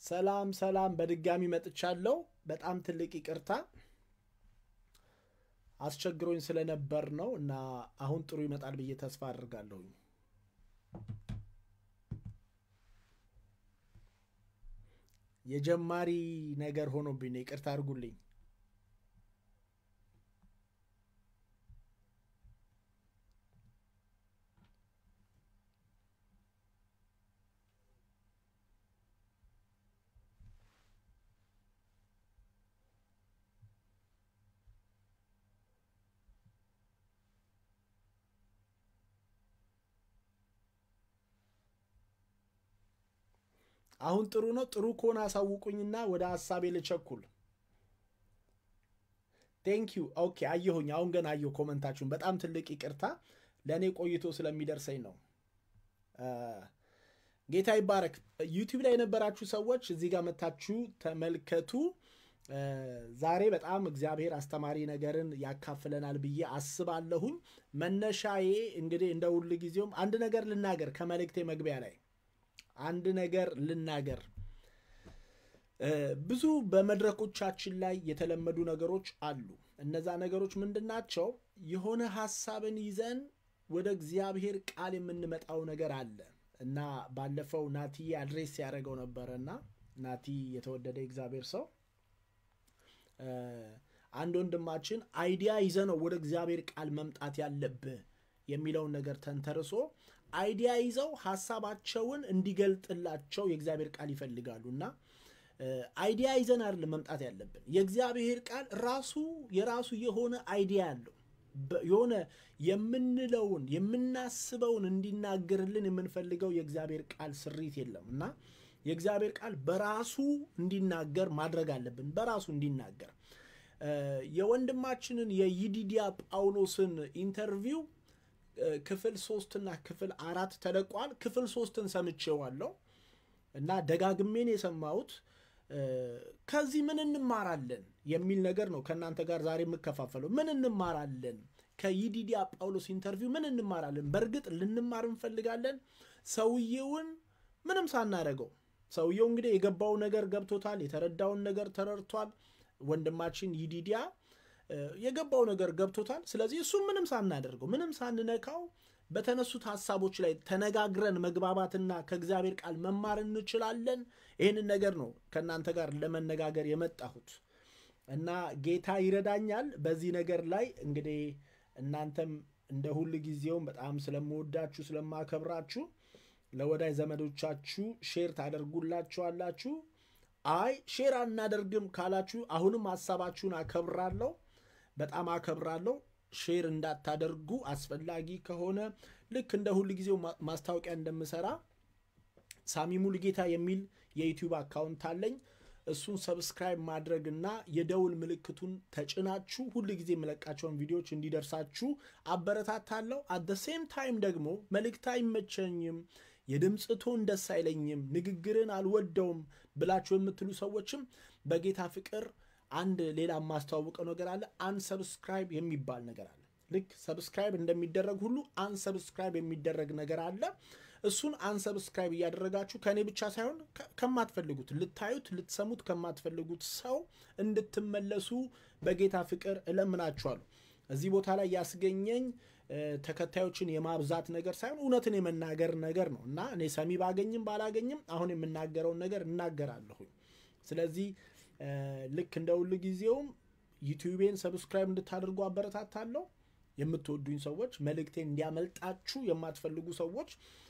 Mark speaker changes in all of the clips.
Speaker 1: ሰላም ሰላም፣ በድጋሚ መጥቻለሁ። በጣም ትልቅ ይቅርታ አስቸግሮኝ ስለነበር ነው እና አሁን ጥሩ ይመጣል ብዬ ተስፋ አድርጋለሁኝ። የጀማሪ ነገር ሆኖብኝ ነው። ይቅርታ አድርጉልኝ። አሁን ጥሩ ነው። ጥሩ ከሆነ አሳውቁኝና ወደ ሀሳቤ ልቸኩል። ቴንክ ዩ ኦኬ። አየሁኝ። አሁን ገና አየሁ ኮመንታችሁን። በጣም ትልቅ ይቅርታ ለእኔ ቆይቶ ስለሚደርሰኝ ነው። ጌታ ይባረክ። ዩቲዩብ ላይ የነበራችሁ ሰዎች እዚህ ጋር መታችሁ ተመልከቱ። ዛሬ በጣም እግዚአብሔር አስተማሪ ነገርን ያካፍለናል ብዬ አስባለሁኝ። መነሻዬ እንግዲህ እንደ ሁል ጊዜውም አንድ ነገር ልናገር ከመልእክቴ መግቢያ ላይ አንድ ነገር ልናገር። ብዙ በመድረኮቻችን ላይ የተለመዱ ነገሮች አሉ። እነዛ ነገሮች ምንድን ናቸው? የሆነ ሀሳብን ይዘን ወደ እግዚአብሔር ቃል የምንመጣው ነገር አለ እና ባለፈው ናቲ አድሬስ ያደረገው ነበረ እና ናቲ የተወደደ እግዚአብሔር ሰው አንድ ወንድማችን አይዲያ ይዘ ነው ወደ እግዚአብሔር ቃል መምጣት ያለብህ የሚለውን ነገር ተንተርሶ አይዲያ ይዘው ሀሳባቸውን እንዲገልጥላቸው የእግዚአብሔር ቃል ይፈልጋሉ እና አይዲያ ይዘን አይደለም መምጣት ያለብን። የእግዚአብሔር ቃል ራሱ የራሱ የሆነ አይዲያ ያለው የሆነ የምንለውን የምናስበውን እንዲናገርልን የምንፈልገው የእግዚአብሔር ቃል ስሪት የለም እና የእግዚአብሔር ቃል በራሱ እንዲናገር ማድረግ አለብን። በራሱ እንዲናገር የወንድማችንን የይዲዲያ ጳውሎስን ኢንተርቪው ክፍል ሶስትና ክፍል አራት ተለቋል። ክፍል ሶስትን ሰምቼዋለሁ እና ደጋግሜን የሰማሁት ከዚህ ምን እንማራለን የሚል ነገር ነው። ከእናንተ ጋር ዛሬ የምከፋፈለው ምን እንማራለን ከይዲዲያ ጳውሎስ ኢንተርቪው ምን እንማራለን? በእርግጥ ልንማር እንፈልጋለን። ሰውየውን ምንም ሳናደርገው ሰውየው እንግዲህ የገባው ነገር ገብቶታል፣ የተረዳውን ነገር ተረድቷል። ወንድማችን ይዲዲያ የገባው ነገር ገብቶታል። ስለዚህ እሱም ምንም ሳናደርገው ምንም ሳንነካው በተነሱት ሀሳቦች ላይ ተነጋግረን መግባባትና ከእግዚአብሔር ቃል መማር እንችላለን። ይህንን ነገር ነው ከእናንተ ጋር ለመነጋገር የመጣሁት እና ጌታ ይረዳኛል በዚህ ነገር ላይ እንግዲህ እናንተም እንደ ሁል ጊዜውም በጣም ስለምወዳችሁ ስለማከብራችሁ ለወዳጅ ዘመዶቻችሁ ሼር ታደርጉላችኋላችሁ። አይ ሼር አናደርግም ካላችሁ አሁንም ሀሳባችሁን አከብራለሁ፣ በጣም አከብራለሁ። ሼር እንዳታደርጉ አስፈላጊ ከሆነ ልክ እንደ ሁል ጊዜው ማስታወቂያ እንደምሰራ ሳሚ ሙሉጌታ የሚል የዩቲዩብ አካውንት አለኝ። እሱን ሰብስክራይብ ማድረግና የደውል ምልክቱን ተጭናችሁ ሁል ጊዜ የምለቃቸውን ቪዲዮዎች እንዲደርሳችሁ አበረታታለሁ። አት ሴም ታይም ደግሞ መልእክት አይመቸኝም፣ የድምፅ ቶን ደስ አይለኝም፣ ንግግርን አልወደውም ብላችሁ የምትሉ ሰዎችም በጌታ ፍቅር አንድ ሌላ የማስተዋውቀው ነገር አለ። አንሰብስክራይብ የሚባል ነገር አለ። ልክ ሰብስክራይብ እንደሚደረግ ሁሉ አንሰብስክራይብ የሚደረግ ነገር አለ። እሱን አንሰብስክራይብ እያደረጋችሁ ከእኔ ብቻ ሳይሆን ከማትፈልጉት ልታዩት ልትሰሙት ከማትፈልጉት ሰው እንድትመለሱ በጌታ ፍቅር እለምናችኋለሁ። እዚህ ቦታ ላይ ያስገኘኝ ተከታዮችን የማብዛት ነገር ሳይሆን እውነትን የመናገር ነገር ነው እና እኔ ሰሚ ባገኝም ባላገኝም አሁን የምናገረውን ነገር እናገራለሁኝ። ስለዚህ ልክ እንደ ሁል ጊዜውም ዩቲዩቤን ሰብስክራይብ እንድታደርጉ አበረታታለሁ። የምትወዱኝ ሰዎች መልእክቴን እንዲያመልጣችሁ የማትፈልጉ ሰዎች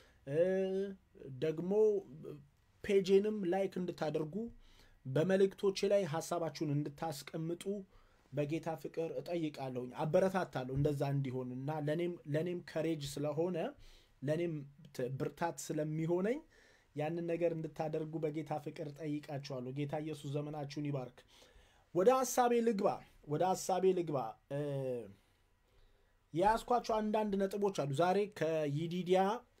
Speaker 1: ደግሞ ፔጄንም ላይክ እንድታደርጉ በመልእክቶቼ ላይ ሀሳባችሁን እንድታስቀምጡ በጌታ ፍቅር እጠይቃለሁኝ፣ አበረታታለሁ እንደዛ እንዲሆን እና ለእኔም ከሬጅ ስለሆነ ለእኔም ብርታት ስለሚሆነኝ ያንን ነገር እንድታደርጉ በጌታ ፍቅር ጠይቃችኋለሁ። ጌታ ኢየሱስ ዘመናችሁን ይባርክ። ወደ ሀሳቤ ልግባ፣ ወደ ሀሳቤ ልግባ። የያዝኳቸው አንዳንድ ነጥቦች አሉ። ዛሬ ከይዲዲያ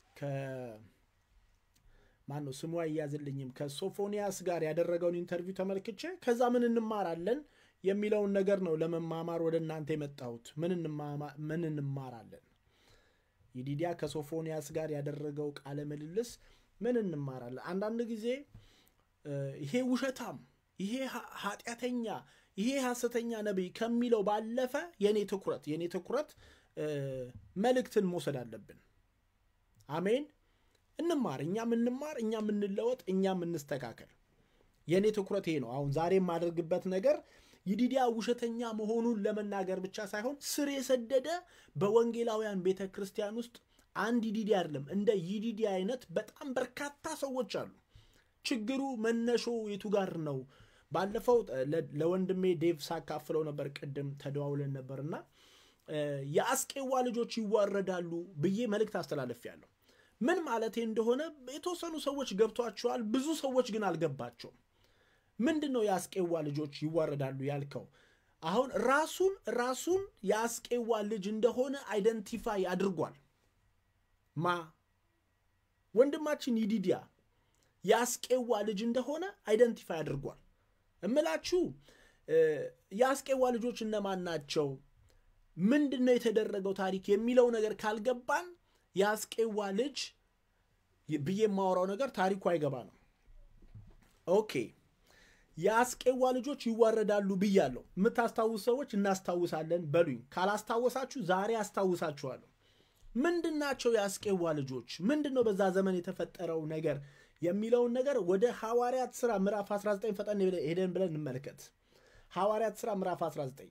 Speaker 1: ማን ነው ስሙ አይያዝልኝም፣ ከሶፎንያስ ጋር ያደረገውን ኢንተርቪው ተመልክቼ ከዛ ምን እንማራለን የሚለውን ነገር ነው ለመማማር ወደ እናንተ የመጣሁት። ምን እንማራለን? ይዲዲያ ከሶፎንያስ ጋር ያደረገው ቃለ ምልልስ ምን እንማራለን? አንዳንድ ጊዜ ይሄ ውሸታም፣ ይሄ ኃጢአተኛ፣ ይሄ ሐሰተኛ ነቢይ ከሚለው ባለፈ የኔ ትኩረት የኔ ትኩረት መልእክትን መውሰድ አለብን። አሜን። እንማር፣ እኛም እንማር፣ እኛም እንለወጥ፣ እኛም እንስተካከል። የእኔ ትኩረት ይሄ ነው። አሁን ዛሬ የማደርግበት ነገር ይዲዲያ ውሸተኛ መሆኑን ለመናገር ብቻ ሳይሆን ስር የሰደደ በወንጌላውያን ቤተ ክርስቲያን ውስጥ አንድ ይዲዲ አይደለም፣ እንደ ይዲዲ አይነት በጣም በርካታ ሰዎች አሉ። ችግሩ መነሾ የቱ ጋር ነው? ባለፈው ለወንድሜ ዴቭ ሳካፍለው ነበር፣ ቅድም ተደዋውለን ነበር እና የአስቄዋ ልጆች ይዋረዳሉ ብዬ መልእክት አስተላለፊያለሁ። ምን ማለቴ እንደሆነ የተወሰኑ ሰዎች ገብቷቸዋል፣ ብዙ ሰዎች ግን አልገባቸውም። ምንድን ነው የአስቄዋ ልጆች ይዋረዳሉ ያልከው? አሁን ራሱን ራሱን የአስቄዋ ልጅ እንደሆነ አይደንቲፋይ አድርጓል። ማ ወንድማችን ይዲዲያ የአስቄዋ ልጅ እንደሆነ አይደንቲፋይ አድርጓል። እምላችሁ የአስቄዋ ልጆች እነማን ናቸው? ምንድን ነው የተደረገው ታሪክ የሚለው ነገር ካልገባን የአስቄዋ ልጅ ብዬ የማወራው ነገር ታሪኩ አይገባ ነው። ኦኬ የአስቄዋ ልጆች ይዋረዳሉ ብያለሁ። የምታስታውሱ ሰዎች እናስታውሳለን በሉኝ። ካላስታወሳችሁ ዛሬ አስታውሳችኋለሁ። ምንድን ናቸው የአስቄዋ ልጆች? ምንድን ነው በዛ ዘመን የተፈጠረው ነገር የሚለውን ነገር ወደ ሐዋርያት ሥራ ምዕራፍ 19 ፈጠን ሄደን ብለን እንመልከት። ሐዋርያት ሥራ ምዕራፍ 19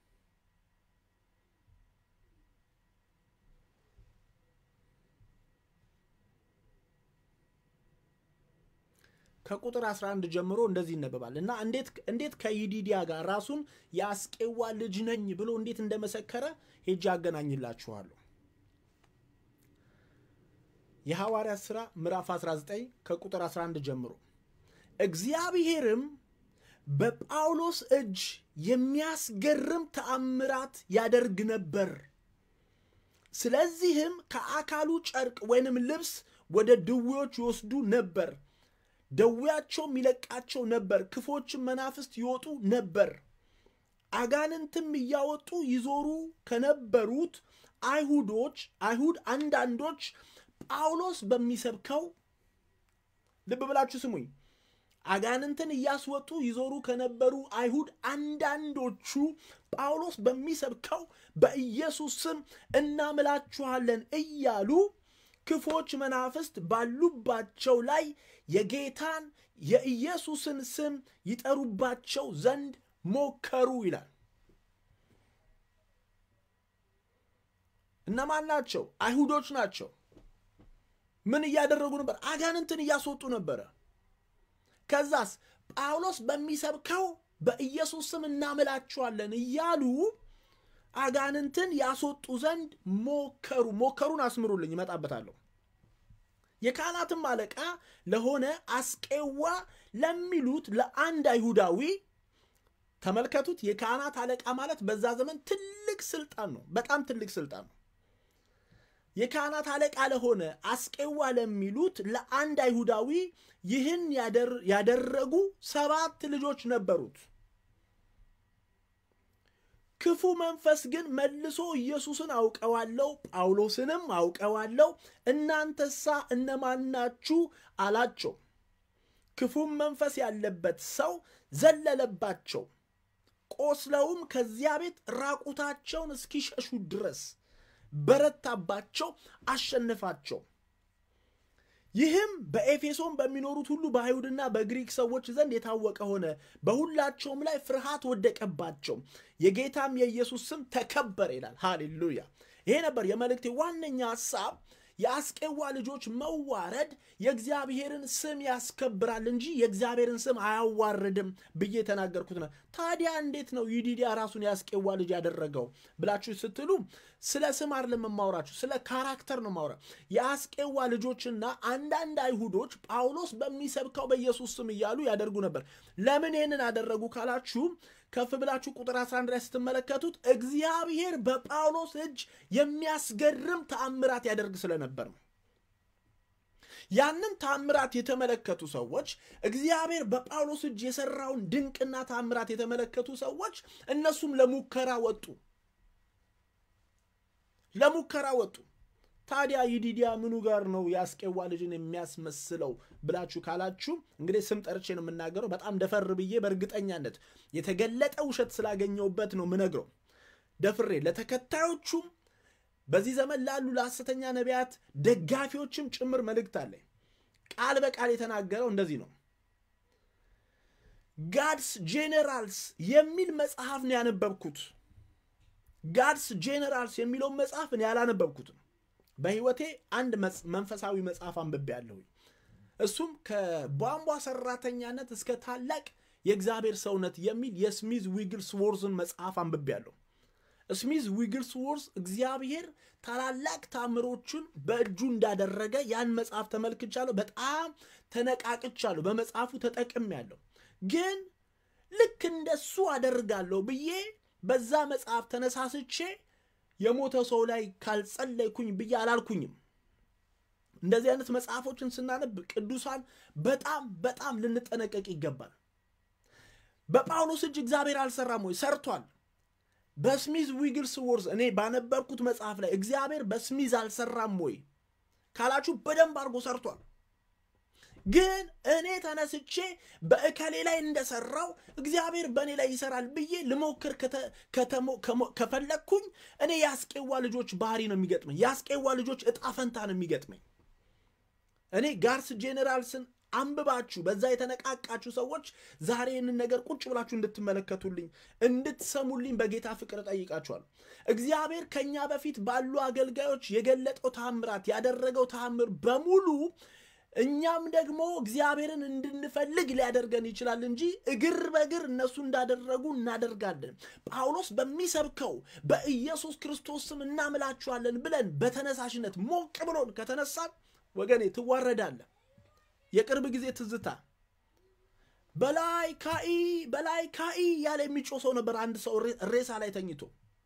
Speaker 1: ከቁጥር 11 ጀምሮ እንደዚህ ይነበባል እና እንዴት ከይዲዲያ ጋር ራሱን የአስቄዋ ልጅ ነኝ ብሎ እንዴት እንደመሰከረ ሄጄ አገናኝላችኋለሁ። የሐዋርያት ሥራ ምዕራፍ 19 ከቁጥር 11 ጀምሮ እግዚአብሔርም በጳውሎስ እጅ የሚያስገርም ተአምራት ያደርግ ነበር። ስለዚህም ከአካሉ ጨርቅ ወይንም ልብስ ወደ ድዌዎች ይወስዱ ነበር ደዌያቸውም ይለቃቸው ነበር። ክፎችም መናፍስት ይወጡ ነበር። አጋንንትም እያወጡ ይዞሩ ከነበሩት አይሁዶች አይሁድ አንዳንዶች ጳውሎስ በሚሰብከው ልብ ብላችሁ ስሙኝ። አጋንንትን እያስወጡ ይዞሩ ከነበሩ አይሁድ አንዳንዶቹ ጳውሎስ በሚሰብከው በኢየሱስ ስም እናምላችኋለን እያሉ ክፎች መናፍስት ባሉባቸው ላይ የጌታን የኢየሱስን ስም ይጠሩባቸው ዘንድ ሞከሩ ይላል። እነማን ናቸው? አይሁዶች ናቸው። ምን እያደረጉ ነበር? አጋንንትን እያስወጡ ነበረ። ከዛስ ጳውሎስ በሚሰብከው በኢየሱስ ስም እናምላችኋለን እያሉ አጋንንትን ያስወጡ ዘንድ ሞከሩ። ሞከሩን አስምሩልኝ፣ እመጣበታለሁ። የካህናትም አለቃ ለሆነ አስቄዋ ለሚሉት ለአንድ አይሁዳዊ ተመልከቱት። የካህናት አለቃ ማለት በዛ ዘመን ትልቅ ስልጣን ነው፣ በጣም ትልቅ ስልጣን ነው። የካህናት አለቃ ለሆነ አስቄዋ ለሚሉት ለአንድ አይሁዳዊ ይህን ያደረጉ ሰባት ልጆች ነበሩት። ክፉ መንፈስ ግን መልሶ ኢየሱስን አውቀዋለሁ፣ ጳውሎስንም አውቀዋለሁ፣ እናንተሳ እነማናችሁ አላቸው። ክፉም መንፈስ ያለበት ሰው ዘለለባቸው፣ ቆስለውም ከዚያ ቤት ራቁታቸውን እስኪሸሹ ድረስ በረታባቸው፣ አሸነፋቸው። ይህም በኤፌሶን በሚኖሩት ሁሉ በአይሁድና በግሪክ ሰዎች ዘንድ የታወቀ ሆነ። በሁላቸውም ላይ ፍርሃት ወደቀባቸው፣ የጌታም የኢየሱስ ስም ተከበረ ይላል። ሃሌሉያ! ይሄ ነበር የመልእክቴ ዋነኛ ሐሳብ። የአስቄዋ ልጆች መዋረድ የእግዚአብሔርን ስም ያስከብራል እንጂ የእግዚአብሔርን ስም አያዋርድም ብዬ የተናገርኩት ነው። ታዲያ እንዴት ነው ይዲዲያ ራሱን የአስቄዋ ልጅ ያደረገው ብላችሁ ስትሉ ስለ ስም አይደለም የማውራችሁ፣ ስለ ካራክተር ነው ማውራ። የአስቄዋ ልጆችና አንዳንድ አይሁዶች ጳውሎስ በሚሰብከው በኢየሱስ ስም እያሉ ያደርጉ ነበር። ለምን ይህንን አደረጉ ካላችሁ ከፍ ብላችሁ ቁጥር 11 ላይ ስትመለከቱት እግዚአብሔር በጳውሎስ እጅ የሚያስገርም ተአምራት ያደርግ ስለነበር ነው። ያንን ተአምራት የተመለከቱ ሰዎች እግዚአብሔር በጳውሎስ እጅ የሰራውን ድንቅና ተአምራት የተመለከቱ ሰዎች እነሱም ለሙከራ ወጡ። ለሙከራ ወጡ። ታዲያ ይዲዲያ ምኑ ጋር ነው የአስቄዋ ልጅን የሚያስመስለው ብላችሁ ካላችሁ እንግዲህ ስም ጠርቼ ነው የምናገረው። በጣም ደፈር ብዬ በእርግጠኛነት የተገለጠ ውሸት ስላገኘውበት ነው ምነግረው። ደፍሬ ለተከታዮቹም በዚህ ዘመን ላሉ ለሐሰተኛ ነቢያት ደጋፊዎችም ጭምር መልእክት አለኝ። ቃል በቃል የተናገረው እንደዚህ ነው። ጋድስ ጄኔራልስ የሚል መጽሐፍ ነው ያነበብኩት። ጋድስ ጄኔራልስ የሚለውን መጽሐፍ እኔ ያላነበብኩትም በሕይወቴ አንድ መንፈሳዊ መጽሐፍ አንብቤ ያለሁኝ እሱም ከቧንቧ ሰራተኛነት እስከ ታላቅ የእግዚአብሔር ሰውነት የሚል የስሚዝ ዊግልስ ወርዝን መጽሐፍ አንብቤ ያለሁ። ስሚዝ ዊግልስ ወርዝ እግዚአብሔር ታላላቅ ታምሮችን በእጁ እንዳደረገ ያን መጽሐፍ ተመልክቻለሁ። በጣም ተነቃቅቻለሁ። በመጽሐፉ ተጠቅሜያለሁ። ግን ልክ እንደሱ አደርጋለሁ ብዬ በዛ መጽሐፍ ተነሳስቼ የሞተ ሰው ላይ ካልጸለይኩኝ ብዬ አላልኩኝም። እንደዚህ አይነት መጽሐፎችን ስናነብ ቅዱሳን በጣም በጣም ልንጠነቀቅ ይገባል። በጳውሎስ እጅ እግዚአብሔር አልሰራም ወይ? ሰርቷል። በስሚዝ ዊግልስ ወርዝ እኔ ባነበብኩት መጽሐፍ ላይ እግዚአብሔር በስሚዝ አልሰራም ወይ ካላችሁ በደንብ አድርጎ ሰርቷል። ግን እኔ ተነስቼ በእከሌ ላይ እንደሰራው እግዚአብሔር በእኔ ላይ ይሰራል ብዬ ልሞክር ከፈለግኩኝ እኔ የአስቄዋ ልጆች ባህሪ ነው የሚገጥመኝ። የአስቄዋ ልጆች እጣ ፈንታ ነው የሚገጥመኝ። እኔ ጋርስ ጄኔራልስን አንብባችሁ በዛ የተነቃቃችሁ ሰዎች ዛሬ ይህንን ነገር ቁጭ ብላችሁ እንድትመለከቱልኝ እንድትሰሙልኝ በጌታ ፍቅር ጠይቃችኋል። እግዚአብሔር ከኛ በፊት ባሉ አገልጋዮች የገለጠው ተአምራት ያደረገው ተአምር በሙሉ እኛም ደግሞ እግዚአብሔርን እንድንፈልግ ሊያደርገን ይችላል እንጂ እግር በእግር እነሱ እንዳደረጉ እናደርጋለን። ጳውሎስ በሚሰብከው በኢየሱስ ክርስቶስ ስም እናምላችኋለን ብለን በተነሳሽነት ሞቅ ብሎን ከተነሳን ወገኔ ትዋረዳለህ። የቅርብ ጊዜ ትዝታ በላይ ካኢ በላይ ካኢ ያለ የሚጮህ ሰው ነበር። አንድ ሰው ሬሳ ላይ ተኝቶ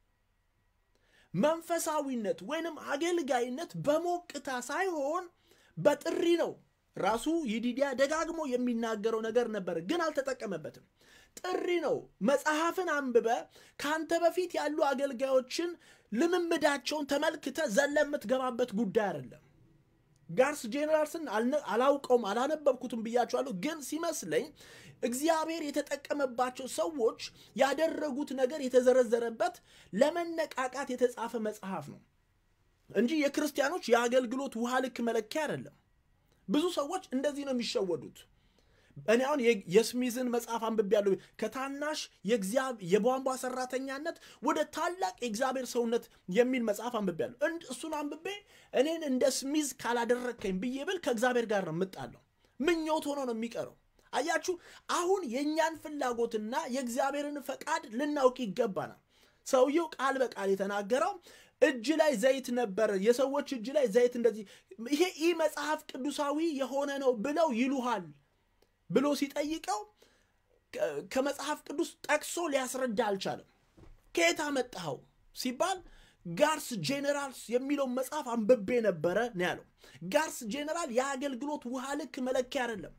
Speaker 1: መንፈሳዊነት ወይንም አገልጋይነት በሞቅታ ሳይሆን በጥሪ ነው። ራሱ ይዲዲያ ደጋግሞ የሚናገረው ነገር ነበር፣ ግን አልተጠቀመበትም። ጥሪ ነው። መጽሐፍን አንብበ ከአንተ በፊት ያሉ አገልጋዮችን ልምምዳቸውን ተመልክተ ዘለ የምትገባበት ጉዳይ አይደለም። ጋርስ ጄኔራልስን አላውቀውም አላነበብኩትም ብያቸዋለሁ። ግን ሲመስለኝ እግዚአብሔር የተጠቀመባቸው ሰዎች ያደረጉት ነገር የተዘረዘረበት ለመነቃቃት የተጻፈ መጽሐፍ ነው እንጂ የክርስቲያኖች የአገልግሎት ውሃ ልክ መለኪያ አይደለም። ብዙ ሰዎች እንደዚህ ነው የሚሸወዱት። እኔ አሁን የስሚዝን መጽሐፍ አንብቤያለሁ። ከታናሽ የቧንቧ ሰራተኛነት ወደ ታላቅ የእግዚአብሔር ሰውነት የሚል መጽሐፍ አንብቤያለሁ። እሱን አንብቤ እኔን እንደ ስሚዝ ካላደረግከኝ ብዬ ብል ከእግዚአብሔር ጋር ነው የምጣለው። ምኞት ሆኖ ነው የሚቀረው። አያችሁ፣ አሁን የእኛን ፍላጎትና የእግዚአብሔርን ፈቃድ ልናውቅ ይገባናል። ሰውየው ቃል በቃል የተናገረው እጅ ላይ ዘይት ነበረ፣ የሰዎች እጅ ላይ ዘይት እንደዚህ፣ ይሄ ኢ መጽሐፍ ቅዱሳዊ የሆነ ነው ብለው ይሉሃል ብሎ ሲጠይቀው ከመጽሐፍ ቅዱስ ጠቅሶ ሊያስረዳ አልቻለም። ከየት አመጣኸው ሲባል ጋርስ ጄኔራልስ የሚለውን መጽሐፍ አንብቤ ነበረ ነው ያለው። ጋርስ ጄኔራል የአገልግሎት ውሃ ልክ መለኪያ አይደለም።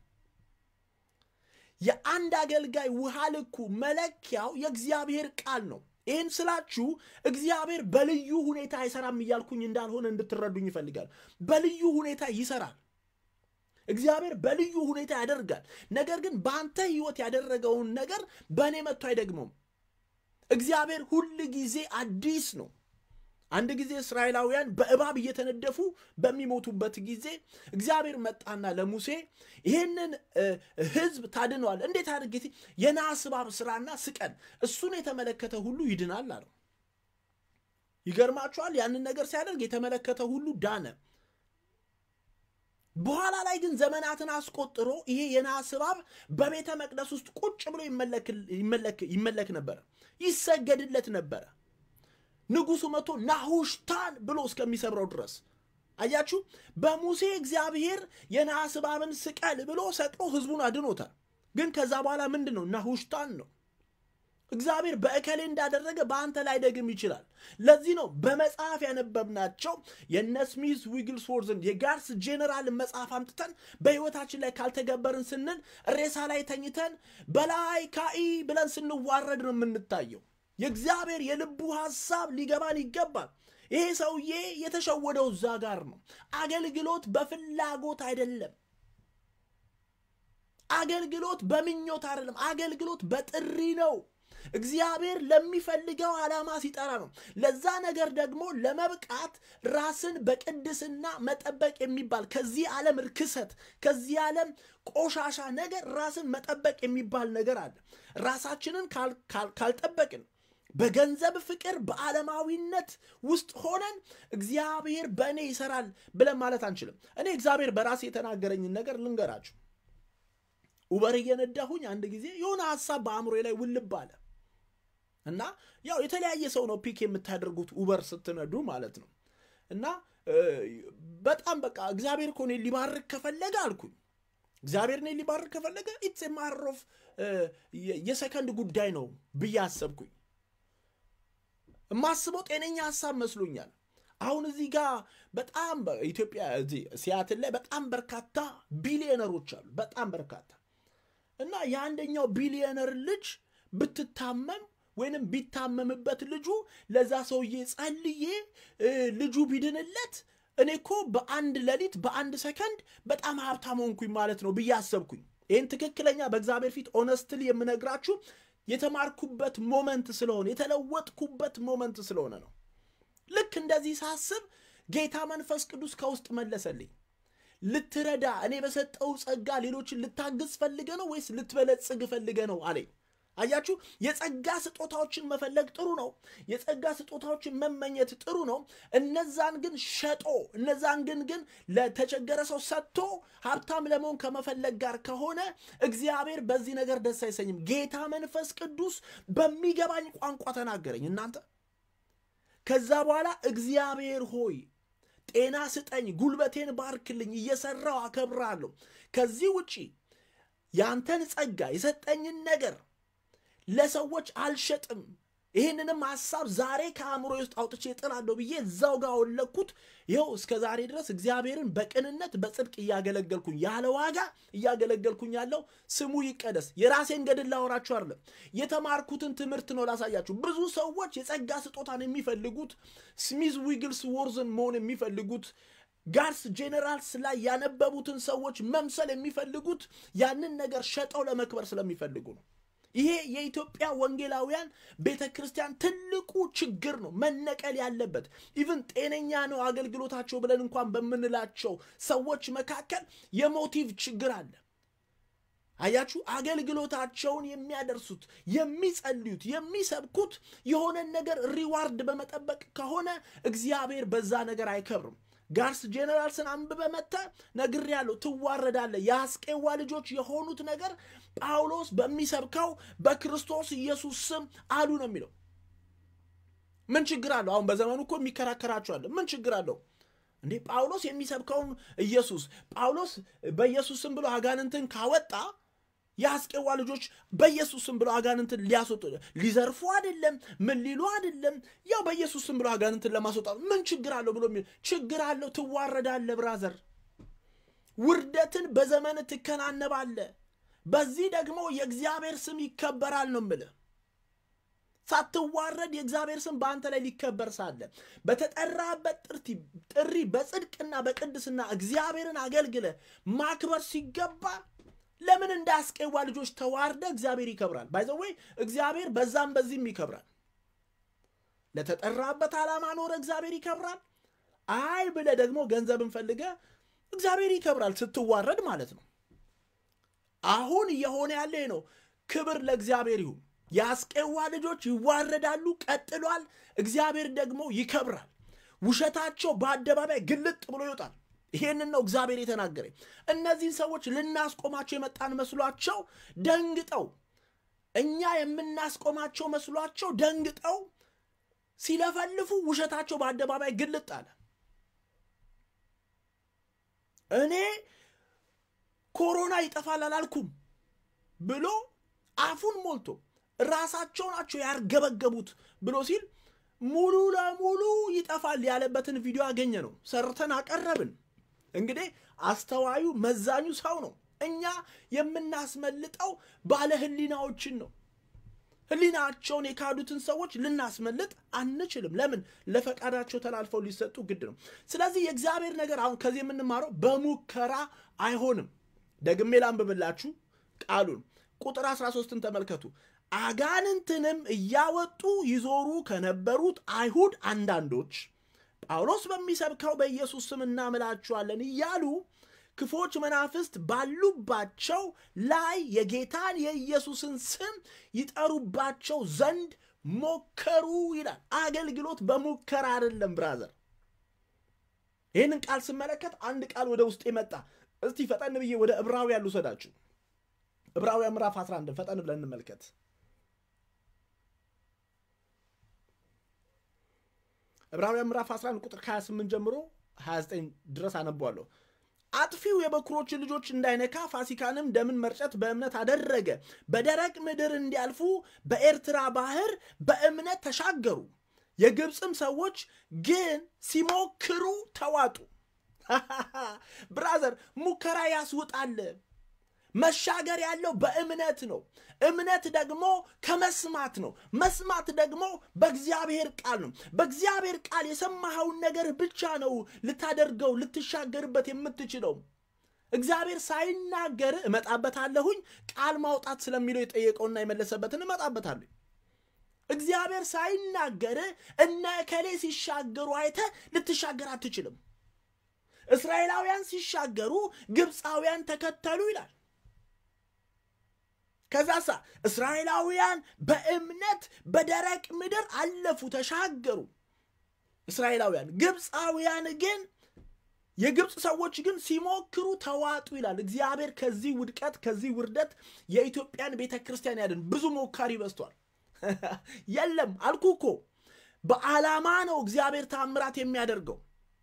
Speaker 1: የአንድ አገልጋይ ውሃ ልኩ መለኪያው የእግዚአብሔር ቃል ነው። ይህን ስላችሁ እግዚአብሔር በልዩ ሁኔታ አይሰራም እያልኩኝ እንዳልሆነ እንድትረዱኝ ይፈልጋል። በልዩ ሁኔታ ይሰራል። እግዚአብሔር በልዩ ሁኔታ ያደርጋል። ነገር ግን በአንተ ሕይወት ያደረገውን ነገር በእኔ መጥቶ አይደግመውም። እግዚአብሔር ሁል ጊዜ አዲስ ነው። አንድ ጊዜ እስራኤላውያን በእባብ እየተነደፉ በሚሞቱበት ጊዜ እግዚአብሔር መጣና ለሙሴ ይህንን ሕዝብ ታድነዋል፣ እንዴት አድርጌ የናስ እባብ ስራና ስቀን፣ እሱን የተመለከተ ሁሉ ይድናል አለው። ይገርማችኋል። ያንን ነገር ሲያደርግ የተመለከተ ሁሉ ዳነ። በኋላ ላይ ግን ዘመናትን አስቆጥሮ ይሄ የናስ እባብ በቤተ መቅደስ ውስጥ ቁጭ ብሎ ይመለክ ነበረ፣ ይሰገድለት ነበረ። ንጉሱ መጥቶ ናሁሽታን ብሎ እስከሚሰብረው ድረስ አያችሁ። በሙሴ እግዚአብሔር የናስ እባብን ስቀል ብሎ ሰቅሎ ህዝቡን አድኖታል። ግን ከዛ በኋላ ምንድን ነው? ናሁሽታን ነው። እግዚአብሔር በእከሌ እንዳደረገ በአንተ ላይ ደግም ይችላል። ለዚህ ነው በመጽሐፍ ያነበብናቸው የነ ስሚዝ ዊግልስወርዝን የጋርስ ጄኔራልን መጽሐፍ አምጥተን በህይወታችን ላይ ካልተገበርን ስንል ሬሳ ላይ ተኝተን በላይ ካኢ ብለን ስንዋረድ ነው የምንታየው። የእግዚአብሔር የልቡ ሐሳብ ሊገባን ይገባል። ይሄ ሰውዬ የተሸወደው እዛ ጋር ነው። አገልግሎት በፍላጎት አይደለም። አገልግሎት በምኞት አይደለም። አገልግሎት በጥሪ ነው። እግዚአብሔር ለሚፈልገው ዓላማ ሲጠራ ነው። ለዛ ነገር ደግሞ ለመብቃት ራስን በቅድስና መጠበቅ የሚባል ከዚህ ዓለም ርክሰት፣ ከዚህ ዓለም ቆሻሻ ነገር ራስን መጠበቅ የሚባል ነገር አለ። ራሳችንን ካልጠበቅን በገንዘብ ፍቅር፣ በዓለማዊነት ውስጥ ሆነን እግዚአብሔር በእኔ ይሰራል ብለን ማለት አንችልም። እኔ እግዚአብሔር በራሴ የተናገረኝን ነገር ልንገራችሁ። ኡበር እየነዳሁኝ አንድ ጊዜ የሆነ ሀሳብ በአእምሮዬ ላይ ውልብ አለ እና ያው የተለያየ ሰው ነው ፒክ የምታደርጉት ኡበር ስትነዱ ማለት ነው። እና በጣም በቃ እግዚአብሔር እኮ እኔን ሊባርክ ከፈለገ አልኩኝ እግዚአብሔር እኔን ሊባርክ ከፈለገ ኢትስ ማተር ኦፍ የሰከንድ ጉዳይ ነው ብዬ አሰብኩኝ። የማስበው ጤነኛ ሀሳብ መስሎኛል። አሁን እዚህ ጋር በጣም ኢትዮጵያ እዚህ ሲያትል ላይ በጣም በርካታ ቢሊዮነሮች አሉ። በጣም በርካታ እና የአንደኛው ቢሊዮነር ልጅ ብትታመም ወይንም ቢታመምበት ልጁ ለዛ ሰውዬ ጸልዬ ልጁ ቢድንለት እኔ እኮ በአንድ ሌሊት በአንድ ሰከንድ በጣም ሀብታም ሆንኩኝ ማለት ነው ብዬ አሰብኩኝ። ይህን ትክክለኛ በእግዚአብሔር ፊት ኦነስትሊ የምነግራችሁ የተማርኩበት ሞመንት ስለሆነ የተለወጥኩበት ሞመንት ስለሆነ ነው። ልክ እንደዚህ ሳስብ ጌታ መንፈስ ቅዱስ ከውስጥ መለሰልኝ። ልትረዳ እኔ በሰጠው ጸጋ ሌሎችን ልታግዝ ፈልገ ነው ወይስ ልትበለጽግ ፈልገ ነው አለኝ። አያችሁ፣ የጸጋ ስጦታዎችን መፈለግ ጥሩ ነው። የጸጋ ስጦታዎችን መመኘት ጥሩ ነው። እነዛን ግን ሸጦ እነዛን ግን ግን ለተቸገረ ሰው ሰጥቶ ሀብታም ለመሆን ከመፈለግ ጋር ከሆነ እግዚአብሔር በዚህ ነገር ደስ አይሰኝም። ጌታ መንፈስ ቅዱስ በሚገባኝ ቋንቋ ተናገረኝ። እናንተ ከዛ በኋላ እግዚአብሔር ሆይ ጤና ስጠኝ፣ ጉልበቴን ባርክልኝ፣ እየሰራው አከብራለሁ። ከዚህ ውጪ ያንተን ጸጋ የሰጠኝን ነገር ለሰዎች አልሸጥም። ይህንንም ሀሳብ ዛሬ ከአእምሮ ውስጥ አውጥቼ እጥላለሁ ብዬ እዛው ጋር ወለኩት። ይኸው እስከ ዛሬ ድረስ እግዚአብሔርን በቅንነት በጽድቅ እያገለገልኩኝ ያለ ዋጋ እያገለገልኩኝ ያለው ስሙ ይቀደስ። የራሴን ገድል ላወራችሁ አይደለም፣ የተማርኩትን ትምህርት ነው ላሳያችሁ። ብዙ ሰዎች የጸጋ ስጦታን የሚፈልጉት ስሚዝ ዊግልስ ወርዝን መሆን የሚፈልጉት ጋርስ ጄኔራልስ ላይ ያነበቡትን ሰዎች መምሰል የሚፈልጉት ያንን ነገር ሸጠው ለመክበር ስለሚፈልጉ ነው። ይሄ የኢትዮጵያ ወንጌላውያን ቤተ ክርስቲያን ትልቁ ችግር ነው፣ መነቀል ያለበት ኢቭን ጤነኛ ነው አገልግሎታቸው ብለን እንኳን በምንላቸው ሰዎች መካከል የሞቲቭ ችግር አለ። አያችሁ፣ አገልግሎታቸውን የሚያደርሱት የሚጸልዩት፣ የሚሰብኩት የሆነን ነገር ሪዋርድ በመጠበቅ ከሆነ እግዚአብሔር በዛ ነገር አይከብርም። ጋርስ ጄኔራልስን አንብበ መተ ነግሬያለሁ፣ ትዋረዳለህ። የአስቄዋ ልጆች የሆኑት ነገር ጳውሎስ በሚሰብከው በክርስቶስ ኢየሱስ ስም አሉ ነው የሚለው። ምን ችግር አለው? አሁን በዘመኑ እኮ የሚከራከራቸዋለ። ምን ችግር አለው እንዴ? ጳውሎስ የሚሰብከውን ኢየሱስ ጳውሎስ በኢየሱስ ስም ብሎ አጋንንትን ካወጣ የአስቄዋ ልጆች በኢየሱስ ስም ብሎ አጋንንትን ሊያስወጡ ሊዘርፉ አይደለም፣ ምን ሊሉ አይደለም። ያው በኢየሱስ ስም ብሎ አጋንንትን ለማስወጣት ምን ችግር አለው ብሎ የሚል ችግር አለው። ትዋረዳለ ብራዘር፣ ውርደትን በዘመን ትከናነባለ። በዚህ ደግሞ የእግዚአብሔር ስም ይከበራል ነው የምልህ። ሳትዋረድ የእግዚአብሔር ስም በአንተ ላይ ሊከበር ሳለ በተጠራበት ጥሪ በጽድቅና በቅድስና እግዚአብሔርን አገልግለ ማክበር ሲገባ ለምን እንደ አስቄዋ ልጆች ተዋርደ እግዚአብሔር ይከብራል? ባይዘወይ እግዚአብሔር በዛም በዚህም ይከብራል። ለተጠራበት ዓላማ ኖረ እግዚአብሔር ይከብራል። አይ ብለ ደግሞ ገንዘብን ፈልገ እግዚአብሔር ይከብራል፣ ስትዋረድ ማለት ነው። አሁን እየሆነ ያለ ነው። ክብር ለእግዚአብሔር ይሁን። የአስቄዋ ልጆች ይዋረዳሉ፣ ቀጥሏል። እግዚአብሔር ደግሞ ይከብራል። ውሸታቸው በአደባባይ ግልጥ ብሎ ይወጣል። ይሄንን ነው እግዚአብሔር የተናገረኝ። እነዚህን ሰዎች ልናስቆማቸው የመጣን መስሏቸው ደንግጠው፣ እኛ የምናስቆማቸው መስሏቸው ደንግጠው ሲለፈልፉ ውሸታቸው በአደባባይ ግልጥ አለ። እኔ ኮሮና ይጠፋል አላልኩም ብሎ አፉን ሞልቶ ራሳቸው ናቸው ያርገበገቡት ብሎ ሲል ሙሉ ለሙሉ ይጠፋል ያለበትን ቪዲዮ አገኘ ነው ሰርተን አቀረብን። እንግዲህ አስተዋዩ መዛኙ ሰው ነው። እኛ የምናስመልጠው ባለ ሕሊናዎችን ነው። ህሊናቸውን የካዱትን ሰዎች ልናስመልጥ አንችልም። ለምን? ለፈቃዳቸው ተላልፈው ሊሰጡ ግድ ነው። ስለዚህ የእግዚአብሔር ነገር አሁን ከዚህ የምንማረው በሙከራ አይሆንም። ደግሜ ላንብብላችሁ ቃሉን ቁጥር 13ን ተመልከቱ። አጋንንትንም እያወጡ ይዞሩ ከነበሩት አይሁድ አንዳንዶች ጳውሎስ በሚሰብከው በኢየሱስ ስም እናምላችኋለን እያሉ ክፎች መናፍስት ባሉባቸው ላይ የጌታን የኢየሱስን ስም ይጠሩባቸው ዘንድ ሞከሩ ይላል። አገልግሎት በሙከራ አይደለም ብራዘር። ይህንን ቃል ስመለከት አንድ ቃል ወደ ውስጥ መጣ። እስቲ ፈጠን ብዬ ወደ ዕብራውያን ልውሰዳችሁ። ዕብራውያን ምዕራፍ 11 ፈጠን ብለን እንመልከት። ዕብራውያን ምዕራፍ 11 ቁጥር 28 ጀምሮ 29 ድረስ አነቧለሁ። አጥፊው የበኩሮችን ልጆች እንዳይነካ ፋሲካንም ደምን መርጨት በእምነት አደረገ። በደረቅ ምድር እንዲያልፉ በኤርትራ ባህር በእምነት ተሻገሩ። የግብፅም ሰዎች ግን ሲሞክሩ ተዋጡ። ብራዘር ሙከራ ያስውጣል። መሻገር ያለው በእምነት ነው። እምነት ደግሞ ከመስማት ነው። መስማት ደግሞ በእግዚአብሔር ቃል ነው። በእግዚአብሔር ቃል የሰማኸውን ነገር ብቻ ነው ልታደርገው ልትሻገርበት የምትችለው። እግዚአብሔር ሳይናገር እመጣበታለሁኝ ቃል ማውጣት ስለሚለው የጠየቀውና የመለሰበትን እመጣበታለሁ። እግዚአብሔር ሳይናገር እነ እከሌ ሲሻገሩ አይተ ልትሻገር አትችልም። እስራኤላውያን ሲሻገሩ ግብፃውያን ተከተሉ ይላል። ከዛሳ እስራኤላውያን በእምነት በደረቅ ምድር አለፉ፣ ተሻገሩ። እስራኤላውያን ግብፃውያን ግን የግብፅ ሰዎች ግን ሲሞክሩ ተዋጡ ይላል። እግዚአብሔር ከዚህ ውድቀት ከዚህ ውርደት የኢትዮጵያን ቤተ ክርስቲያን ያድን። ብዙ ሞካሪ በዝቷል። የለም አልኩ እኮ በዓላማ ነው እግዚአብሔር ታምራት የሚያደርገው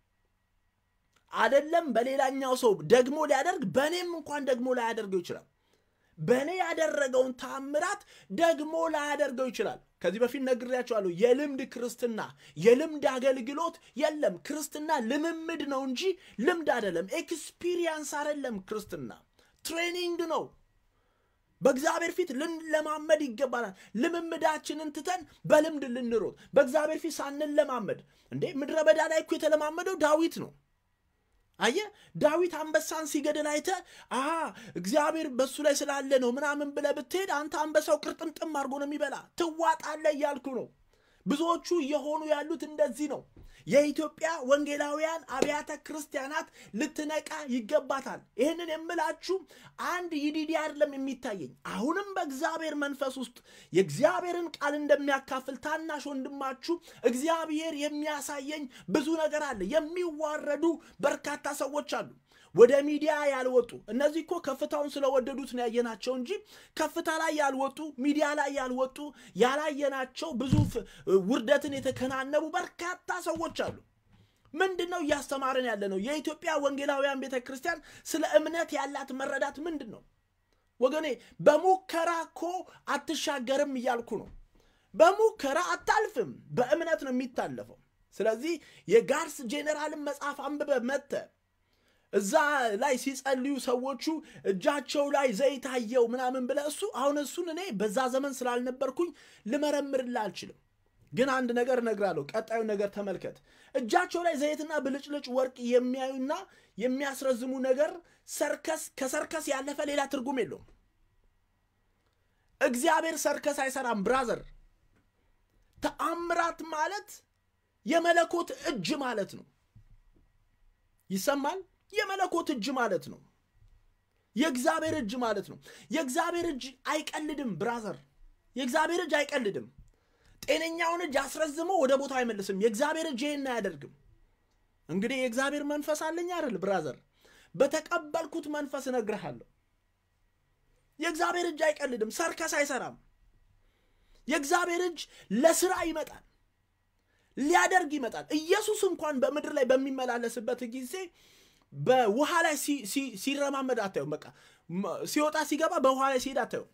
Speaker 1: አደለም። በሌላኛው ሰው ደግሞ ሊያደርግ በእኔም እንኳን ደግሞ ላያደርገው ይችላል። በእኔ ያደረገውን ታምራት ደግሞ ላያደርገው ይችላል። ከዚህ በፊት ነግሬያቸዋለሁ። የልምድ ክርስትና የልምድ አገልግሎት የለም። ክርስትና ልምምድ ነው እንጂ ልምድ አይደለም። ኤክስፒሪየንስ አይደለም። ክርስትና ትሬኒንግ ነው። በእግዚአብሔር ፊት ልንለማመድ ይገባናል። ልምምዳችንን ትተን በልምድ ልንሮጥ በእግዚአብሔር ፊት ሳንለማመድ እንዴ! ምድረ በዳ ላይ እኮ የተለማመደው ዳዊት ነው። አየ ዳዊት አንበሳን ሲገድል አይተ አሃ እግዚአብሔር በሱ ላይ ስላለ ነው ምናምን ብለ ብትሄድ አንተ አንበሳው ቅርጥምጥም አድርጎ ነው የሚበላ ትዋጣለ እያልኩ ነው። ብዙዎቹ እየሆኑ ያሉት እንደዚህ ነው። የኢትዮጵያ ወንጌላውያን አብያተ ክርስቲያናት ልትነቃ ይገባታል። ይህንን የምላችሁ አንድ ይዲዲ አይደለም የሚታየኝ አሁንም በእግዚአብሔር መንፈስ ውስጥ የእግዚአብሔርን ቃል እንደሚያካፍል ታናሽ ወንድማችሁ እግዚአብሔር የሚያሳየኝ ብዙ ነገር አለ። የሚዋረዱ በርካታ ሰዎች አሉ። ወደ ሚዲያ ያልወጡ እነዚህ እኮ ከፍታውን ስለወደዱት ነው ያየናቸው እንጂ ከፍታ ላይ ያልወጡ ሚዲያ ላይ ያልወጡ ያላየናቸው ብዙ ውርደትን የተከናነቡ በርካታ ሰዎች አሉ። ምንድን ነው እያስተማርን ያለ ነው? የኢትዮጵያ ወንጌላውያን ቤተ ክርስቲያን ስለ እምነት ያላት መረዳት ምንድን ነው? ወገኔ በሙከራ እኮ አትሻገርም እያልኩ ነው። በሙከራ አታልፍም፣ በእምነት ነው የሚታለፈው። ስለዚህ የጋርስ ጄኔራልን መጽሐፍ አንብበ መተ እዛ ላይ ሲጸልዩ ሰዎቹ እጃቸው ላይ ዘይት አየው ምናምን ብለ እሱ አሁን እሱን እኔ በዛ ዘመን ስላልነበርኩኝ ልመረምርላ አልችልም። ግን አንድ ነገር እነግራለሁ። ቀጣዩ ነገር ተመልከት። እጃቸው ላይ ዘይትና ብልጭልጭ ወርቅ የሚያዩና የሚያስረዝሙ ነገር ሰርከስ ከሰርከስ ያለፈ ሌላ ትርጉም የለውም። እግዚአብሔር ሰርከስ አይሰራም ብራዘር። ተአምራት ማለት የመለኮት እጅ ማለት ነው። ይሰማል? የመለኮት እጅ ማለት ነው። የእግዚአብሔር እጅ ማለት ነው። የእግዚአብሔር እጅ አይቀልድም ብራዘር። የእግዚአብሔር እጅ አይቀልድም። ጤነኛውን እጅ አስረዝሞ ወደ ቦታው አይመልስም። የእግዚአብሔር እጅ ይህን አያደርግም። እንግዲህ የእግዚአብሔር መንፈስ አለኝ አይደል ብራዘር? በተቀበልኩት መንፈስ እነግርሃለሁ። የእግዚአብሔር እጅ አይቀልድም። ሰርከስ አይሰራም። የእግዚአብሔር እጅ ለስራ ይመጣል፣ ሊያደርግ ይመጣል። ኢየሱስ እንኳን በምድር ላይ በሚመላለስበት ጊዜ በውሃ ላይ ሲረማመድ አታዩም። በቃ ሲወጣ ሲገባ በውሃ ላይ ሲሄድ አታዩም።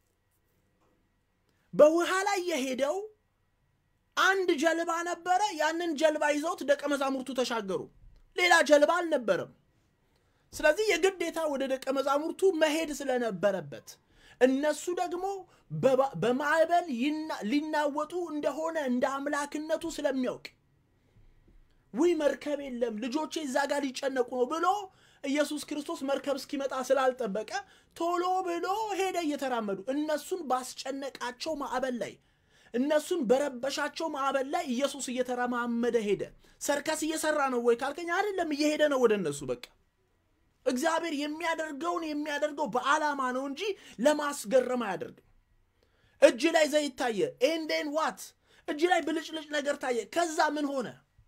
Speaker 1: በውሃ ላይ የሄደው አንድ ጀልባ ነበረ። ያንን ጀልባ ይዘውት ደቀ መዛሙርቱ ተሻገሩ። ሌላ ጀልባ አልነበረም። ስለዚህ የግዴታ ወደ ደቀ መዛሙርቱ መሄድ ስለነበረበት እነሱ ደግሞ በማዕበል ሊናወጡ እንደሆነ እንደ አምላክነቱ ስለሚያውቅ ውይ መርከብ የለም ልጆቼ እዛ ጋር ሊጨነቁ ነው ብሎ ኢየሱስ ክርስቶስ መርከብ እስኪመጣ ስላልጠበቀ ቶሎ ብሎ ሄደ እየተራመዱ እነሱን ባስጨነቃቸው ማዕበል ላይ እነሱን በረበሻቸው ማዕበል ላይ ኢየሱስ እየተረማመደ ሄደ። ሰርከስ እየሰራ ነው ወይ ካልከኝ አይደለም፣ እየሄደ ነው ወደ እነሱ። በቃ እግዚአብሔር የሚያደርገውን የሚያደርገው በዓላማ ነው እንጂ ለማስገረም አያደርግም። እጅ ላይ ዘይት ታየ፣ ኤንዴን ዋት እጅ ላይ ብልጭልጭ ነገር ታየ። ከዛ ምን ሆነ?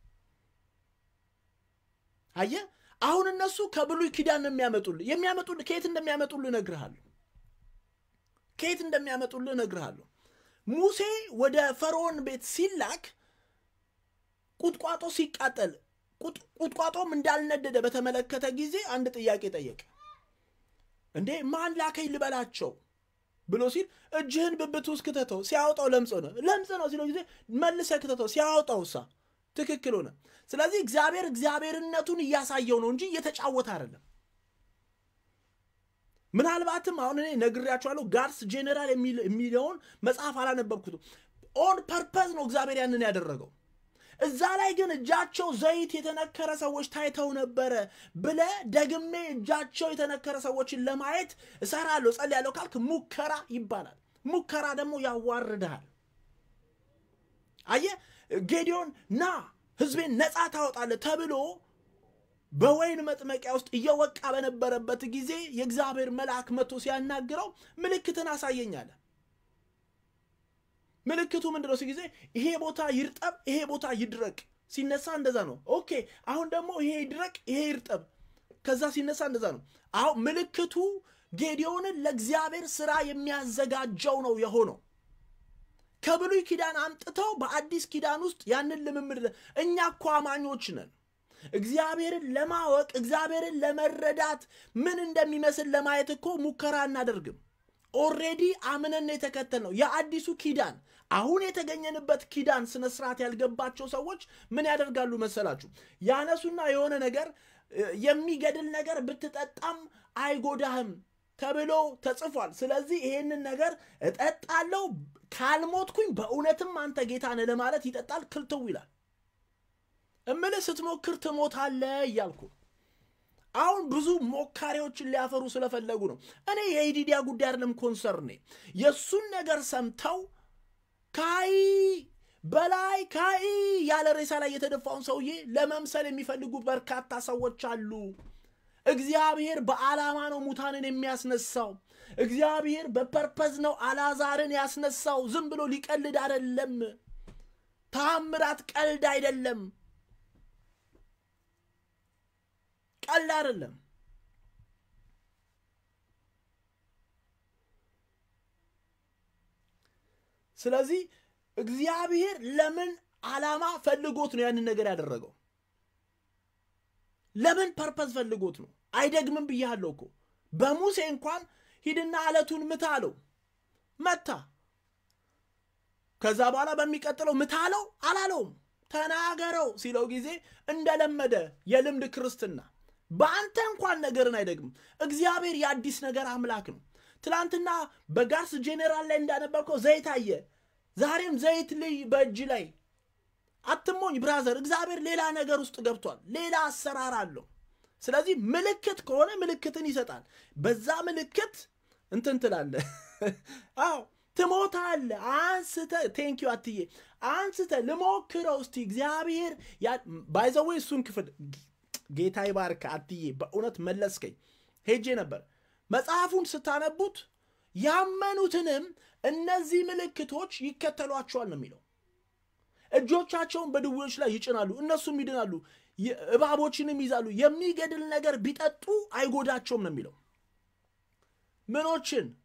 Speaker 1: አየ አሁን እነሱ ከብሉይ ኪዳን ነው የሚያመጡልህ። የሚያመጡልህ ከየት እንደሚያመጡልህ እነግርሃለሁ። ከየት እንደሚያመጡልህ እነግርሃለሁ። ሙሴ ወደ ፈርዖን ቤት ሲላክ ቁጥቋጦ ሲቃጠል ቁጥቋጦም እንዳልነደደ በተመለከተ ጊዜ አንድ ጥያቄ ጠየቀ። እንዴ ማን ላከኝ ልበላቸው ብሎ ሲል እጅህን ብብት ውስጥ ክተተው፣ ሲያወጣው ለምጽ ነው ለምጽ ነው ሲለው ጊዜ መልሰህ ክተተው፣ ሲያወጣው ሳ ትክክል ሆነ። ስለዚህ እግዚአብሔር እግዚአብሔርነቱን እያሳየው ነው እንጂ እየተጫወተ አይደለም። ምናልባትም አሁን እኔ ነግሬያቸዋለሁ። ጋድስ ጄኔራል የሚለውን መጽሐፍ አላነበብኩትም። ኦን ፐርፐዝ ነው እግዚአብሔር ያንን ያደረገው። እዛ ላይ ግን እጃቸው ዘይት የተነከረ ሰዎች ታይተው ነበረ ብለ ደግሜ እጃቸው የተነከረ ሰዎችን ለማየት እሰራለሁ ጸልያለሁ ካልክ ሙከራ ይባላል። ሙከራ ደግሞ ያዋርድሃል። አየ ጌዲዮን ና ህዝቤን ነፃ ታወጣለህ ተብሎ በወይን መጥመቂያ ውስጥ እየወቃ በነበረበት ጊዜ የእግዚአብሔር መልአክ መጥቶ ሲያናግረው ምልክትን አሳየኛለ። ምልክቱ ምንድን ነው? ጊዜ ይሄ ቦታ ይርጠብ፣ ይሄ ቦታ ይድረቅ። ሲነሳ እንደዛ ነው። ኦኬ አሁን ደግሞ ይሄ ይድረቅ፣ ይሄ ይርጠብ። ከዛ ሲነሳ እንደዛ ነው። አሁን ምልክቱ ጌዲዮንን ለእግዚአብሔር ስራ የሚያዘጋጀው ነው የሆነው። ከብሉይ ኪዳን አምጥተው በአዲስ ኪዳን ውስጥ ያንን ልምምድ እኛ እኮ አማኞች ነን። እግዚአብሔርን ለማወቅ እግዚአብሔርን ለመረዳት ምን እንደሚመስል ለማየት እኮ ሙከራ አናደርግም። ኦሬዲ አምነን የተከተል ነው የአዲሱ ኪዳን አሁን የተገኘንበት ኪዳን ስነ ስርዓት ያልገባቸው ሰዎች ምን ያደርጋሉ መሰላችሁ? ያነሱና የሆነ ነገር የሚገድል ነገር ብትጠጣም አይጎዳህም ተብሎ ተጽፏል። ስለዚህ ይሄንን ነገር እጠጣለሁ ካልሞትኩኝ በእውነትም አንተ ጌታ ነህ ለማለት ይጠጣል። ክልትው ይላል። እምልህ ስትሞክር ትሞታለህ እያልኩ አሁን ብዙ ሞካሪዎችን ሊያፈሩ ስለፈለጉ ነው። እኔ የኢዲዲያ ጉዳይ አይደለም ኮንሰርኔ። የእሱን ነገር ሰምተው ካይ በላይ ካይ ያለ ሬሳ ላይ የተደፋውን ሰውዬ ለመምሰል የሚፈልጉ በርካታ ሰዎች አሉ። እግዚአብሔር በዓላማ ነው ሙታንን የሚያስነሳው። እግዚአብሔር በፐርፐዝ ነው አላዛርን ያስነሳው። ዝም ብሎ ሊቀልድ አይደለም። ተአምራት ቀልድ አይደለም። ቀልድ አይደለም። ስለዚህ እግዚአብሔር ለምን ዓላማ ፈልጎት ነው ያንን ነገር ያደረገው? ለምን ፐርፐዝ ፈልጎት ነው? አይደግምም ብያለሁ እኮ በሙሴ እንኳን ሂድና አለቱን ምታ አለው፣ መታ። ከዛ በኋላ በሚቀጥለው ምታ አለው አላለውም። ተናገረው ሲለው ጊዜ እንደለመደ የልምድ ክርስትና በአንተ እንኳን ነገርን አይደግምም። እግዚአብሔር የአዲስ ነገር አምላክ ነው። ትላንትና በጋርስ ጄኔራል ላይ እንዳነበብከው ዘይት አየ። ዛሬም ዘይት ልይ በእጅ ላይ አትሞኝ ብራዘር። እግዚአብሔር ሌላ ነገር ውስጥ ገብቷል። ሌላ አሰራር አለው። ስለዚህ ምልክት ከሆነ ምልክትን ይሰጣል። በዛ ምልክት እንትን ትላለህ። አዎ ትሞታለ። አንስተ ቴንኪዩ አትዬ አንስተ ልሞክረው እስቲ እግዚአብሔር ባይዘዌ እሱን ክፍል ጌታ ይባርክ አትዬ በእውነት መለስከኝ። ሄጄ ነበር። መጽሐፉን ስታነቡት ያመኑትንም እነዚህ ምልክቶች ይከተሏቸዋል ነው የሚለው። እጆቻቸውን በድዌዎች ላይ ይጭናሉ፣ እነሱም ይድናሉ፣ እባቦችንም ይዛሉ፣ የሚገድል ነገር ቢጠጡ አይጎዳቸውም ነው የሚለው። ምኖችን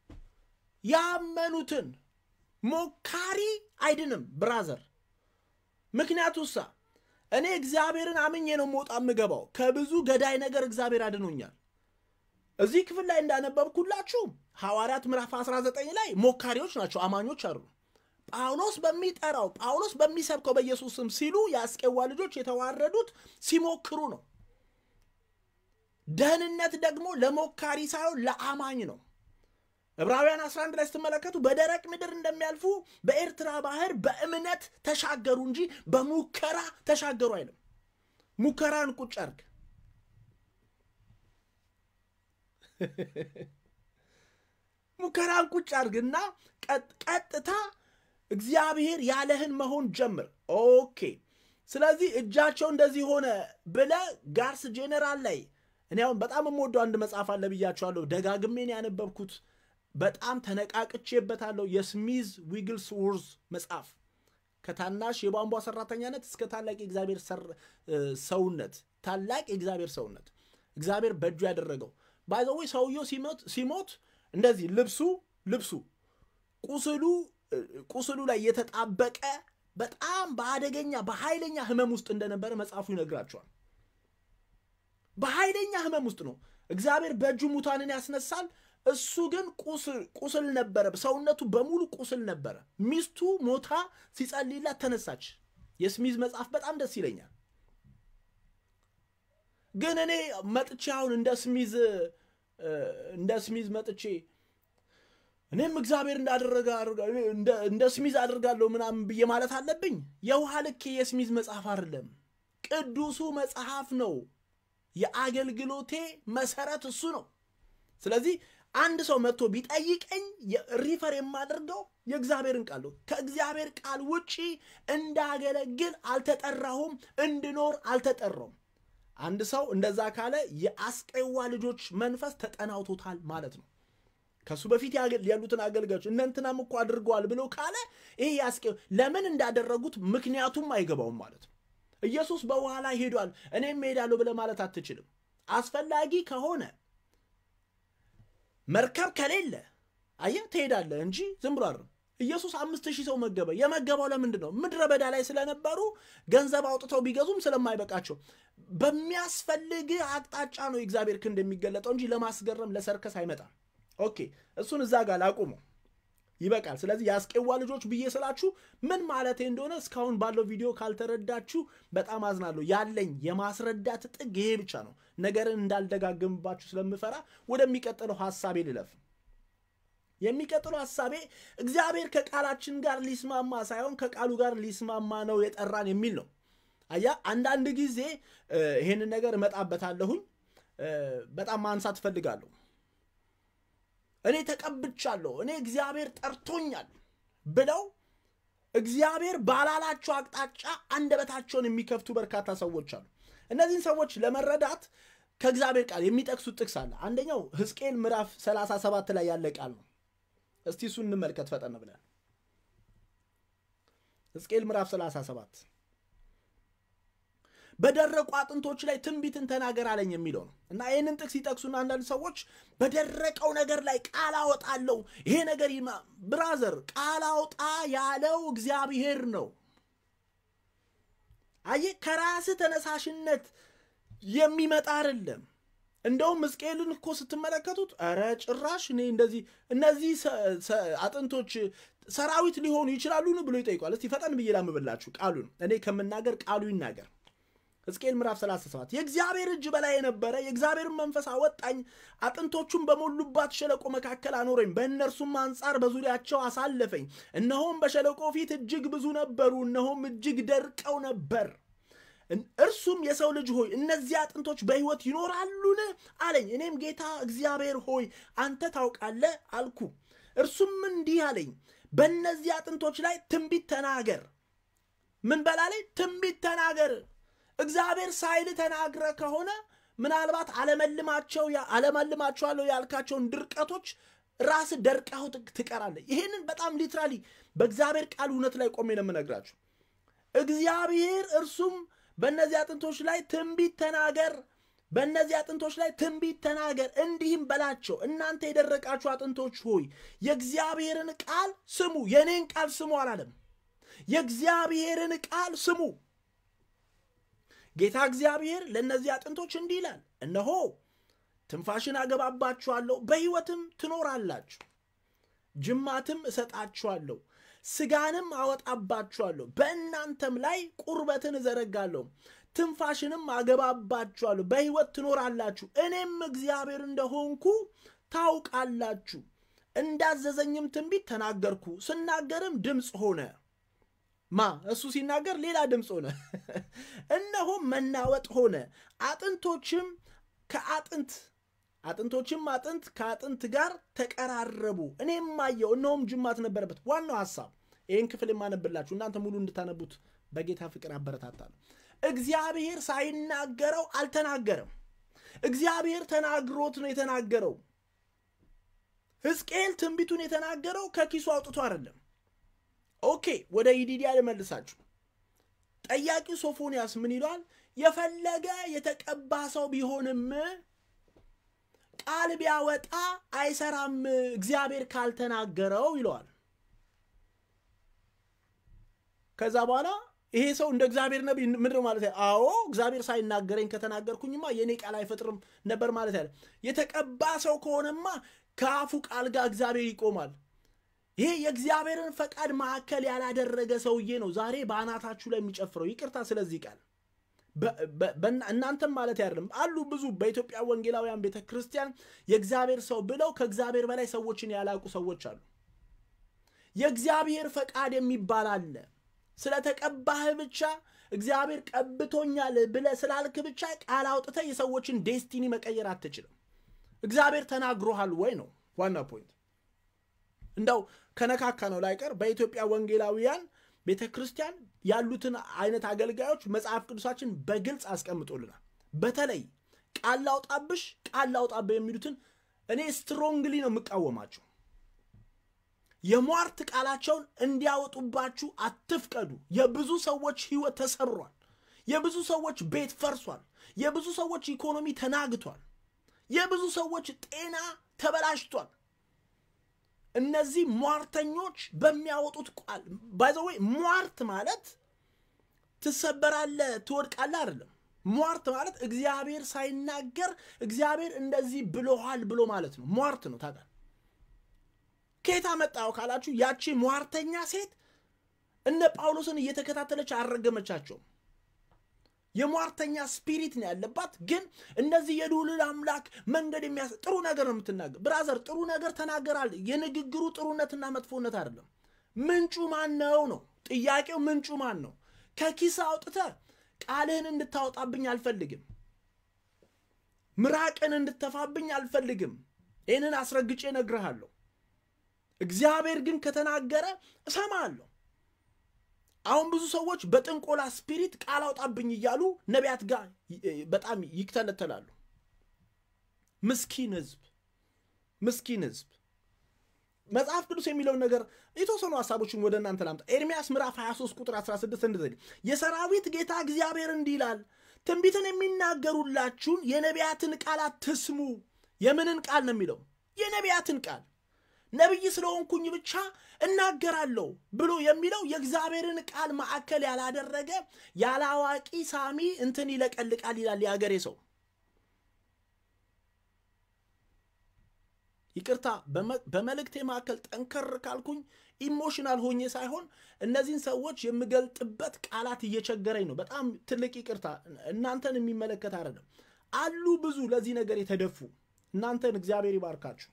Speaker 1: ያመኑትን ሞካሪ አይድንም ብራዘር። ምክንያቱሳ እኔ እግዚአብሔርን አምኜ ነው መውጣ የምገባው። ከብዙ ገዳይ ነገር እግዚአብሔር አድኖኛል። እዚህ ክፍል ላይ እንዳነበብኩላችሁ ሐዋርያት ምዕራፍ 19 ላይ ሞካሪዎች ናቸው፣ አማኞች አሉ። ጳውሎስ በሚጠራው ጳውሎስ በሚሰብከው በኢየሱስ ስም ሲሉ የአስቄዋ ልጆች የተዋረዱት ሲሞክሩ ነው። ደህንነት ደግሞ ለሞካሪ ሳይሆን ለአማኝ ነው። ዕብራውያን 11 ላይ ስትመለከቱ በደረቅ ምድር እንደሚያልፉ በኤርትራ ባህር በእምነት ተሻገሩ እንጂ በሙከራ ተሻገሩ አይልም። ሙከራን ቁጭ አርግ። ሙከራን ቁጭ አርግና ቀጥታ እግዚአብሔር ያለህን መሆን ጀምር። ኦኬ። ስለዚህ እጃቸው እንደዚህ ሆነ ብለ ጋርስ ጄኔራል ላይ እኔ አሁን በጣም የምወደው አንድ መጽሐፍ አለ ብያቸዋለሁ። ደጋግሜን ያነበብኩት በጣም ተነቃቅቼበታለሁ። የስሚዝ ዊግልስ ውርዝ መጽሐፍ ከታናሽ የቧንቧ ሰራተኛነት እስከ ታላቅ የእግዚአብሔር ሰውነት፣ ታላቅ የእግዚአብሔር ሰውነት እግዚአብሔር በእጁ ያደረገው ባይዘዌ ሰውየው ሲሞት እንደዚህ ልብሱ ልብሱ ቁስሉ ቁስሉ ላይ የተጣበቀ በጣም በአደገኛ በኃይለኛ ህመም ውስጥ እንደነበረ መጽሐፉ ይነግራቸዋል። በኃይለኛ ህመም ውስጥ ነው። እግዚአብሔር በእጁ ሙታንን ያስነሳል። እሱ ግን ቁስል ነበረ፣ ሰውነቱ በሙሉ ቁስል ነበረ። ሚስቱ ሞታ ሲጸልይላት ተነሳች። የስሚዝ መጽሐፍ በጣም ደስ ይለኛል። ግን እኔ መጥቼ አሁን እንደ ስሚዝ እንደ ስሚዝ መጥቼ እኔም እግዚአብሔር እንዳደረገ እንደ ስሚዝ አድርጋለሁ ምናምን ብዬ ማለት አለብኝ? የውሃ ልክ የስሚዝ መጽሐፍ አይደለም፣ ቅዱሱ መጽሐፍ ነው። የአገልግሎቴ መሰረት እሱ ነው። ስለዚህ አንድ ሰው መጥቶ ቢጠይቀኝ ሪፈር የማደርገው የእግዚአብሔርን ቃል ነው። ከእግዚአብሔር ቃል ውጪ እንዳገለግል አልተጠራሁም፣ እንድኖር አልተጠራውም። አንድ ሰው እንደዛ ካለ የአስቄዋ ልጆች መንፈስ ተጠናውቶታል ማለት ነው። ከሱ በፊት ያሉትን አገልጋዮች እነንትናም እኮ አድርገዋል ብለው ካለ ይሄ ያስቄ ለምን እንዳደረጉት ምክንያቱም አይገባውም ማለት ነው። ኢየሱስ በውሃ ላይ ሄዷል፣ እኔም እሄዳለሁ ብለህ ማለት አትችልም። አስፈላጊ ከሆነ መርከብ ከሌለ አየህ ትሄዳለህ እንጂ ዝም ብሎ አይደለም። ኢየሱስ አምስት ሺህ ሰው መገበ። የመገባው ለምንድን ነው? ምድረ በዳ ላይ ስለነበሩ ገንዘብ አውጥተው ቢገዙም ስለማይበቃቸው በሚያስፈልግ አቅጣጫ ነው የእግዚአብሔር ክንድ የሚገለጠው እንጂ ለማስገረም ለሰርከስ አይመጣም። ኦኬ እሱን እዛ ጋር ላቁመው፣ ይበቃል። ስለዚህ የአስቄዋ ልጆች ብዬ ስላችሁ ምን ማለቴ እንደሆነ እስካሁን ባለው ቪዲዮ ካልተረዳችሁ በጣም አዝናለሁ። ያለኝ የማስረዳት ጥግ ይሄ ብቻ ነው። ነገርን እንዳልደጋግምባችሁ ስለምፈራ ወደሚቀጥለው ሀሳቤ ልለፍ። የሚቀጥለው ሀሳቤ እግዚአብሔር ከቃላችን ጋር ሊስማማ ሳይሆን ከቃሉ ጋር ሊስማማ ነው የጠራን የሚል ነው። አያ አንዳንድ ጊዜ ይሄንን ነገር እመጣበታለሁኝ። በጣም ማንሳት እፈልጋለሁ። እኔ ተቀብቻለሁ፣ እኔ እግዚአብሔር ጠርቶኛል ብለው እግዚአብሔር ባላላቸው አቅጣጫ አንደበታቸውን የሚከፍቱ በርካታ ሰዎች አሉ። እነዚህን ሰዎች ለመረዳት ከእግዚአብሔር ቃል የሚጠቅሱት ጥቅስ አለ። አንደኛው ሕዝቅኤል ምዕራፍ 37 ላይ ያለ ቃል ነው። እስቲ እሱን እንመልከት ፈጠን ብለን። ሕዝቅኤል ምዕራፍ 37 በደረቁ አጥንቶች ላይ ትንቢትን ተናገር አለኝ የሚለው ነው እና ይህንን ጥቅስ ይጠቅሱና አንዳንድ ሰዎች በደረቀው ነገር ላይ ቃል አወጣለሁ ይሄ ነገር ብራዘር፣ ቃል አውጣ ያለው እግዚአብሔር ነው። አየህ፣ ከራስህ ተነሳሽነት የሚመጣ አይደለም። እንደውም ሕዝቅኤልን እኮ ስትመለከቱት ኧረ ጭራሽ እኔ እንደዚህ እነዚህ አጥንቶች ሰራዊት ሊሆኑ ይችላሉን ብሎ ይጠይቋል። እስቲ ፈጠን ብዬ ላምብላችሁ ቃሉን እኔ ከምናገር ቃሉ ይናገር። ሕዝቅኤል ምዕራፍ 37 የእግዚአብሔር እጅ በላይ የነበረ የእግዚአብሔርን መንፈስ አወጣኝ፣ አጥንቶቹም በሞሉባት ሸለቆ መካከል አኖረኝ፣ በእነርሱም አንጻር በዙሪያቸው አሳለፈኝ። እነሆም በሸለቆ ፊት እጅግ ብዙ ነበሩ፣ እነሆም እጅግ ደርቀው ነበር። እርሱም የሰው ልጅ ሆይ እነዚህ አጥንቶች በሕይወት ይኖራሉን አለኝ። እኔም ጌታ እግዚአብሔር ሆይ አንተ ታውቃለህ አልኩ። እርሱም እንዲህ አለኝ፣ በእነዚህ አጥንቶች ላይ ትንቢት ተናገር። ምን በላለኝ? ትንቢት ተናገር። እግዚአብሔር ሳይል ተናግረ ከሆነ ምናልባት አለመልማቸው አለመልማቸዋለሁ ያልካቸውን ድርቀቶች ራስ ደርቀው ትቀራለህ። ይህንን በጣም ሊትራሊ በእግዚአብሔር ቃል እውነት ላይ ቆሜ ነው የምነግራችሁ። እግዚአብሔር እርሱም በእነዚህ አጥንቶች ላይ ትንቢት ተናገር፣ በእነዚህ አጥንቶች ላይ ትንቢት ተናገር፣ እንዲህም በላቸው እናንተ የደረቃችሁ አጥንቶች ሆይ የእግዚአብሔርን ቃል ስሙ። የእኔን ቃል ስሙ አላለም። የእግዚአብሔርን ቃል ስሙ። ጌታ እግዚአብሔር ለእነዚህ አጥንቶች እንዲህ ይላል፣ እነሆ ትንፋሽን አገባባችኋለሁ፣ በሕይወትም ትኖራላችሁ፣ ጅማትም እሰጣችኋለሁ፣ ስጋንም አወጣባችኋለሁ፣ በእናንተም ላይ ቁርበትን እዘረጋለሁ፣ ትንፋሽንም አገባባችኋለሁ፣ በሕይወት ትኖራላችሁ፣ እኔም እግዚአብሔር እንደሆንኩ ታውቃላችሁ። እንዳዘዘኝም ትንቢት ተናገርኩ። ስናገርም ድምፅ ሆነ። ማ እሱ ሲናገር ሌላ ድምፅ ሆነ። እነሆም መናወጥ ሆነ፣ አጥንቶችም ከአጥንት አጥንቶችም አጥንት ከአጥንት ጋር ተቀራረቡ። እኔም አየሁ፣ እነሆም ጅማት ነበረበት። ዋናው ሐሳብ ይህን ክፍል የማነብላችሁ እናንተ ሙሉ እንድታነቡት በጌታ ፍቅር አበረታታለሁ። እግዚአብሔር ሳይናገረው አልተናገረም። እግዚአብሔር ተናግሮት ነው የተናገረው። ሕዝቅኤል ትንቢቱን የተናገረው ከኪሱ አውጥቶ አይደለም። ኦኬ፣ ወደ ይዲዲያ ልመልሳችሁ። ጠያቂው ሶፎንያስ ምን ይለዋል? የፈለገ የተቀባ ሰው ቢሆንም ቃል ቢያወጣ አይሰራም እግዚአብሔር ካልተናገረው ይለዋል። ከዛ በኋላ ይሄ ሰው እንደ እግዚአብሔር ነቢይ ምንድን ነው ማለት? አዎ እግዚአብሔር ሳይናገረኝ ከተናገርኩኝማ የእኔ ቃል አይፈጥርም ነበር ማለት ያለ። የተቀባ ሰው ከሆነማ ከአፉ ቃል ጋር እግዚአብሔር ይቆማል። ይሄ የእግዚአብሔርን ፈቃድ ማዕከል ያላደረገ ሰውዬ ነው ዛሬ በአናታችሁ ላይ የሚጨፍረው። ይቅርታ ስለዚህ ቃል እናንተም ማለት አይደለም አሉ ብዙ በኢትዮጵያ ወንጌላውያን ቤተ ክርስቲያን የእግዚአብሔር ሰው ብለው ከእግዚአብሔር በላይ ሰዎችን ያላቁ ሰዎች አሉ። የእግዚአብሔር ፈቃድ የሚባል አለ። ስለተቀባህ ብቻ እግዚአብሔር ቀብቶኛል ብለህ ስላልክ ብቻ ቃል አውጥተህ የሰዎችን ዴስቲኒ መቀየር አትችልም። እግዚአብሔር ተናግሮሃል ወይ ነው ዋና ፖይንት። እንደው ከነካካ ነው ላይቀር በኢትዮጵያ ወንጌላውያን ቤተ ክርስቲያን ያሉትን አይነት አገልጋዮች መጽሐፍ ቅዱሳችን በግልጽ አስቀምጦልናል። በተለይ ቃል ላውጣብሽ፣ ቃል ላውጣብህ የሚሉትን እኔ ስትሮንግሊ ነው የምቃወማቸው። የሟርት ቃላቸውን እንዲያወጡባችሁ አትፍቀዱ። የብዙ ሰዎች ሕይወት ተሰብሯል። የብዙ ሰዎች ቤት ፈርሷል። የብዙ ሰዎች ኢኮኖሚ ተናግቷል። የብዙ ሰዎች ጤና ተበላሽቷል። እነዚህ ሟርተኞች በሚያወጡት ቃል ባይዘወይ ሟርት ማለት ትሰበራለህ፣ ትወድቃለህ አይደለም። ሟርት ማለት እግዚአብሔር ሳይናገር እግዚአብሔር እንደዚህ ብሎሃል ብሎ ማለት ነው። ሟርት ነው። ታውቃለህ ከየት አመጣው ካላችሁ ያቺ ሟርተኛ ሴት እነ ጳውሎስን እየተከታተለች አልረገመቻቸውም። የሟርተኛ ስፒሪት ነው ያለባት። ግን እነዚህ የልዑል አምላክ መንገድ የሚያስ ጥሩ ነገር ነው የምትናገር። ብራዘር ጥሩ ነገር ተናገራል። የንግግሩ ጥሩነትና መጥፎነት አይደለም። ምንጩ ማን ነው ነው ጥያቄው። ምንጩ ማን ነው? ከኪስ አውጥተህ ቃልህን እንድታወጣብኝ አልፈልግም። ምራቅን እንድተፋብኝ አልፈልግም። ይህንን አስረግጬ እነግርሃለሁ። እግዚአብሔር ግን ከተናገረ እሰማለሁ። አሁን ብዙ ሰዎች በጥንቆላ ስፒሪት ቃል አውጣብኝ እያሉ ነቢያት ጋር በጣም ይክተለተላሉ። ምስኪን ሕዝብ ምስኪን ሕዝብ። መጽሐፍ ቅዱስ የሚለውን ነገር የተወሰኑ ሀሳቦችን ወደ እናንተ ላምጣ። ኤርሚያስ ምዕራፍ 23 ቁጥር 16 እንደዚህ የሰራዊት ጌታ እግዚአብሔር እንዲህ ይላል፣ ትንቢትን የሚናገሩላችሁን የነቢያትን ቃል አትስሙ። የምንን ቃል ነው የሚለው? የነቢያትን ቃል ነቢይ ስለሆንኩኝ ብቻ እናገራለሁ ብሎ የሚለው የእግዚአብሔርን ቃል ማዕከል ያላደረገ ያለ አዋቂ ሳሚ እንትን ይለቀልቃል ይላል የአገሬ ሰው። ይቅርታ በመልእክቴ መካከል ጠንከር ካልኩኝ ኢሞሽናል ሆኜ ሳይሆን እነዚህን ሰዎች የምገልጥበት ቃላት እየቸገረኝ ነው። በጣም ትልቅ ይቅርታ። እናንተን የሚመለከት አይደለም። አሉ ብዙ ለዚህ ነገር የተደፉ እናንተን እግዚአብሔር ይባርካችሁ።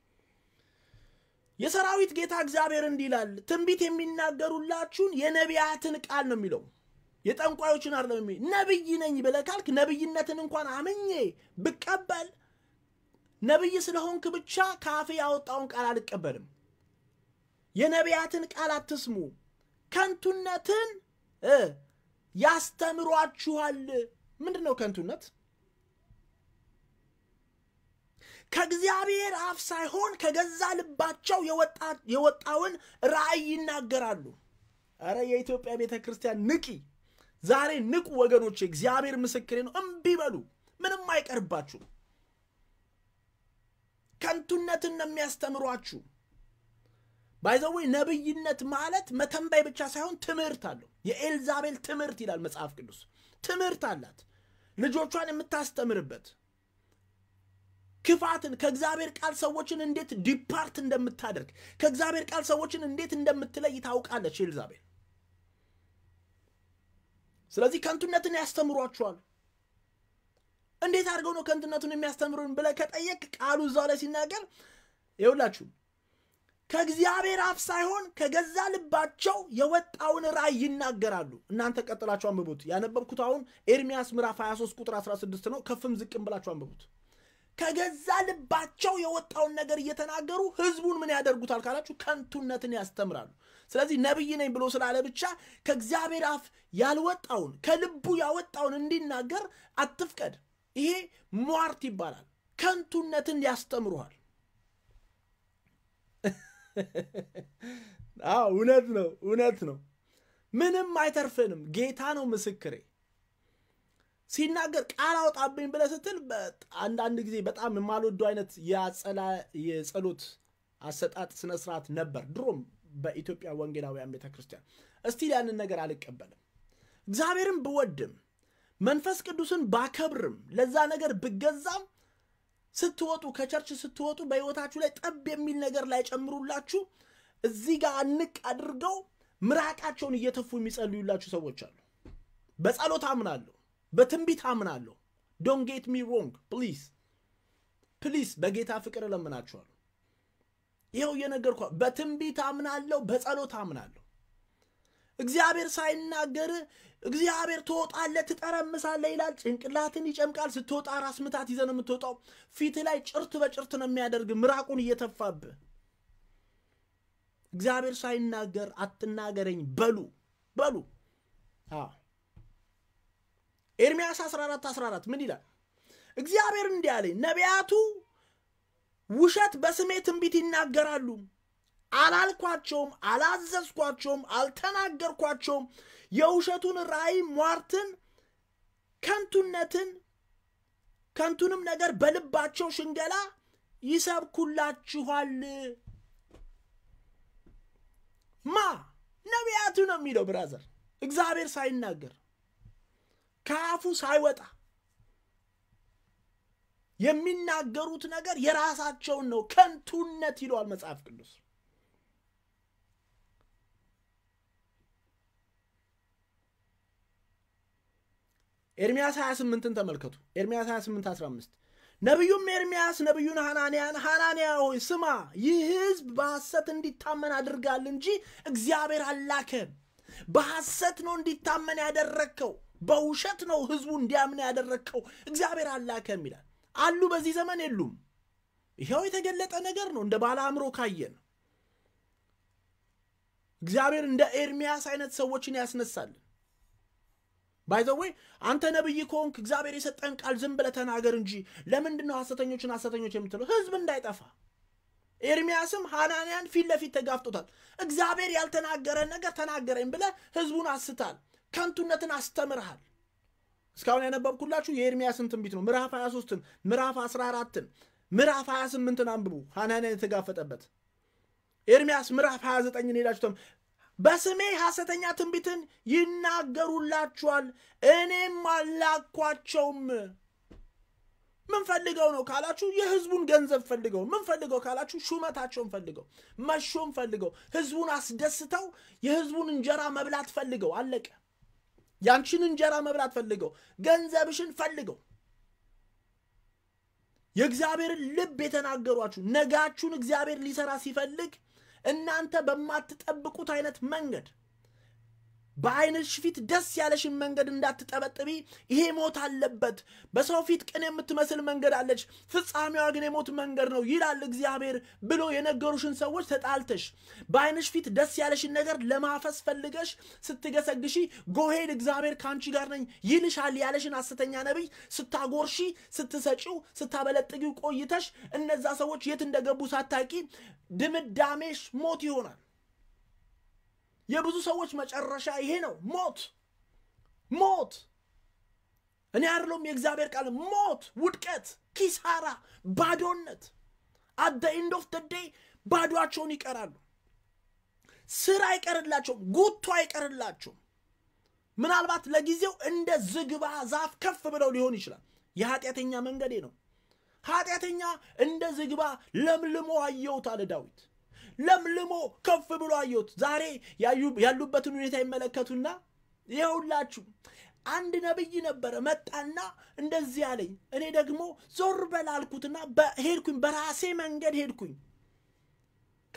Speaker 1: የሰራዊት ጌታ እግዚአብሔር እንዲህ ይላል፣ ትንቢት የሚናገሩላችሁን የነቢያትን ቃል ነው የሚለው። የጠንቋዮችን አይደለም የሚ ነቢይ ነኝ ብለህ ካልክ ነቢይነትን እንኳን አምኜ ብቀበል ነቢይ ስለሆንክ ብቻ ካፌ ያወጣውን ቃል አልቀበልም። የነቢያትን ቃል አትስሙ፣ ከንቱነትን ያስተምሯችኋል። ምንድን ነው ከንቱነት? ከእግዚአብሔር አፍ ሳይሆን ከገዛ ልባቸው የወጣውን ራእይ ይናገራሉ። አረ የኢትዮጵያ ቤተ ክርስቲያን ንቂ! ዛሬ ንቁ ወገኖች፣ እግዚአብሔር ምስክሬ ነው። እምቢ በሉ፣ ምንም አይቀርባችሁ። ከንቱነትን ነው የሚያስተምሯችሁ። ባይዘዌ ነቢይነት ማለት መተንበይ ብቻ ሳይሆን ትምህርት አለው። የኤልዛቤል ትምህርት ይላል መጽሐፍ ቅዱስ። ትምህርት አላት፣ ልጆቿን የምታስተምርበት ክፋትን ከእግዚአብሔር ቃል ሰዎችን እንዴት ዲፓርት እንደምታደርግ ከእግዚአብሔር ቃል ሰዎችን እንዴት እንደምትለይ ታውቃለች ኤልዛቤል። ስለዚህ ከንቱነትን ያስተምሯችኋል። እንዴት አድርገው ነው ከንቱነቱን የሚያስተምሩን ብለህ ከጠየቅ ቃሉ እዛው ላይ ሲናገር ይኸውላችሁ ከእግዚአብሔር አፍ ሳይሆን ከገዛ ልባቸው የወጣውን ራእይ ይናገራሉ። እናንተ ቀጥላችሁ አንብቡት። ያነበብኩት አሁን ኤርሚያስ ምዕራፍ 23 ቁጥር 16 ነው። ከፍም ዝቅም ብላችሁ አንብቡት። ከገዛ ልባቸው የወጣውን ነገር እየተናገሩ ህዝቡን ምን ያደርጉታል ካላችሁ ከንቱነትን ያስተምራሉ። ስለዚህ ነቢይ ነኝ ብሎ ስላለ ብቻ ከእግዚአብሔር አፍ ያልወጣውን ከልቡ ያወጣውን እንዲናገር አትፍቀድ። ይሄ ሟርት ይባላል። ከንቱነትን ያስተምሩሃል። አዎ እውነት ነው፣ እውነት ነው። ምንም አይተርፍንም። ጌታ ነው ምስክሬ። ሲናገር ቃል አውጣብኝ ብለህ ስትል አንዳንድ ጊዜ በጣም የማልወደው አይነት የጸሎት አሰጣጥ ስነስርዓት ነበር ድሮም በኢትዮጵያ ወንጌላውያን ቤተ ክርስቲያን። እስቲል ያንን ነገር አልቀበልም። እግዚአብሔርን ብወድም መንፈስ ቅዱስን ባከብርም ለዛ ነገር ብገዛም ስትወጡ ከቸርች ስትወጡ በሕይወታችሁ ላይ ጠብ የሚል ነገር ላይ ጨምሩላችሁ እዚህ ጋር አንቅ አድርገው ምራቃቸውን እየተፉ የሚጸልዩላችሁ ሰዎች አሉ። በጸሎት አምናለሁ፣ በትንቢት አምናለሁ። ዶን ጌት ሚ ሮንግ ፕሊዝ ፕሊዝ፣ በጌታ ፍቅር እለምናችኋለሁ። ይኸው እየነገርኳ በትንቢት አምናለሁ፣ በጸሎት አምናለሁ። እግዚአብሔር ሳይናገር እግዚአብሔር ትወጣለህ፣ ትጠረምሳለህ ይላል። ጭንቅላትን ይጨምቃል። ስትወጣ ራስ ምታት ይዘህ ነው የምትወጣው። ፊት ላይ ጭርት በጭርት ነው የሚያደርግ ምራቁን እየተፋብህ። እግዚአብሔር ሳይናገር አትናገረኝ በሉ በሉ። ኤርምያስ 14 14 ምን ይላል? እግዚአብሔር እንዲህ አለኝ፣ ነቢያቱ ውሸት በስሜ ትንቢት ይናገራሉ አላልኳቸውም፣ አላዘዝኳቸውም፣ አልተናገርኳቸውም። የውሸቱን ራእይ፣ ሟርትን፣ ከንቱነትን ከንቱንም ነገር በልባቸው ሽንገላ ይሰብኩላችኋል። ማ ነቢያቱ ነው የሚለው ብራዘር፣ እግዚአብሔር ሳይናገር ከአፉ ሳይወጣ የሚናገሩት ነገር የራሳቸውን ነው። ከንቱነት ይለዋል መጽሐፍ ቅዱስ። ኤርምያስ 28ን ተመልከቱ። ኤርምያስ 28 15 ነቢዩም ኤርምያስ ነቢዩን ሐናንያን ሐናንያ ሆይ ስማ፣ ይህ ሕዝብ በሐሰት እንዲታመን አድርጋል እንጂ እግዚአብሔር አላከም። በሐሰት ነው እንዲታመን ያደረግከው፣ በውሸት ነው ሕዝቡ እንዲያምን ያደረግከው፣ እግዚአብሔር አላከም ይላል። አሉ በዚህ ዘመን የሉም። ይኸው የተገለጠ ነገር ነው። እንደ ባለ አእምሮ ካየን እግዚአብሔር እንደ ኤርምያስ አይነት ሰዎችን ያስነሳልን። ባይዘወይ አንተ ነብይ ከሆንክ እግዚአብሔር የሰጠን ቃል ዝም ብለህ ተናገር እንጂ ለምንድን ነው ሐሰተኞችን ሐሰተኞች የምትለው? ህዝብ እንዳይጠፋ። ኤርምያስም ሐናንያን ፊት ለፊት ተጋፍጦታል። እግዚአብሔር ያልተናገረን ነገር ተናገረኝ ብለህ ህዝቡን አስታል፣ ከንቱነትን አስተምርሃል። እስካሁን ያነበብኩላችሁ የኤርምያስን ትንቢት ነው። ምዕራፍ 23ን፣ ምዕራፍ 14ን፣ ምዕራፍ 28ን አንብቡ። ሐናንያን የተጋፈጠበት ኤርምያስ ምዕራፍ 29ን ሄዳችሁ በስሜ ሐሰተኛ ትንቢትን ይናገሩላችኋል፣ እኔም አላኳቸውም። ምን ፈልገው ነው ካላችሁ፣ የህዝቡን ገንዘብ ፈልገው። ምን ፈልገው ካላችሁ፣ ሹመታቸውን ፈልገው፣ መሾም ፈልገው፣ ህዝቡን አስደስተው የህዝቡን እንጀራ መብላት ፈልገው። አለቀ። ያንቺን እንጀራ መብላት ፈልገው፣ ገንዘብሽን ፈልገው። የእግዚአብሔርን ልብ የተናገሯችሁ ነጋችሁን እግዚአብሔር ሊሰራ ሲፈልግ እናንተ በማትጠብቁት አይነት መንገድ በዓይንሽ ፊት ደስ ያለሽን መንገድ እንዳትጠበጥቢ። ይሄ ሞት አለበት። በሰው ፊት ቅን የምትመስል መንገድ አለች፣ ፍጻሜዋ ግን የሞት መንገድ ነው ይላል እግዚአብሔር ብሎ የነገሩሽን ሰዎች ተጣልተሽ በዓይንሽ ፊት ደስ ያለሽን ነገር ለማፈስ ፈልገሽ ስትገሰግሺ ጎሄድ እግዚአብሔር ከአንቺ ጋር ነኝ ይልሻል ያለሽን ሐሰተኛ ነቢይ ስታጎርሺ፣ ስትሰጪው፣ ስታበለጥጊው ቆይተሽ እነዛ ሰዎች የት እንደገቡ ሳታቂ ድምዳሜሽ ሞት ይሆናል። የብዙ ሰዎች መጨረሻ ይሄ ነው። ሞት ሞት። እኔ አይደለሁም የእግዚአብሔር ቃል ሞት፣ ውድቀት፣ ኪሳራ፣ ባዶነት። አት ኤንድ ኦፍ ደ ዴይ ባዷቸውን ይቀራሉ። ስራ አይቀርላቸውም፣ ጉቶ አይቀርላቸውም። ምናልባት ለጊዜው እንደ ዝግባ ዛፍ ከፍ ብለው ሊሆን ይችላል። የኃጢአተኛ መንገዴ ነው። ኃጢአተኛ እንደ ዝግባ ለምልሞ አየሁት አለ ዳዊት። ለምልሞ ከፍ ብሎ አየሁት። ዛሬ ያሉበትን ሁኔታ ይመለከቱና ይኸውላችሁ አንድ ነቢይ ነበረ መጣና እንደዚህ አለኝ። እኔ ደግሞ ዞር በል አልኩትና ሄድኩኝ፣ በራሴ መንገድ ሄድኩኝ።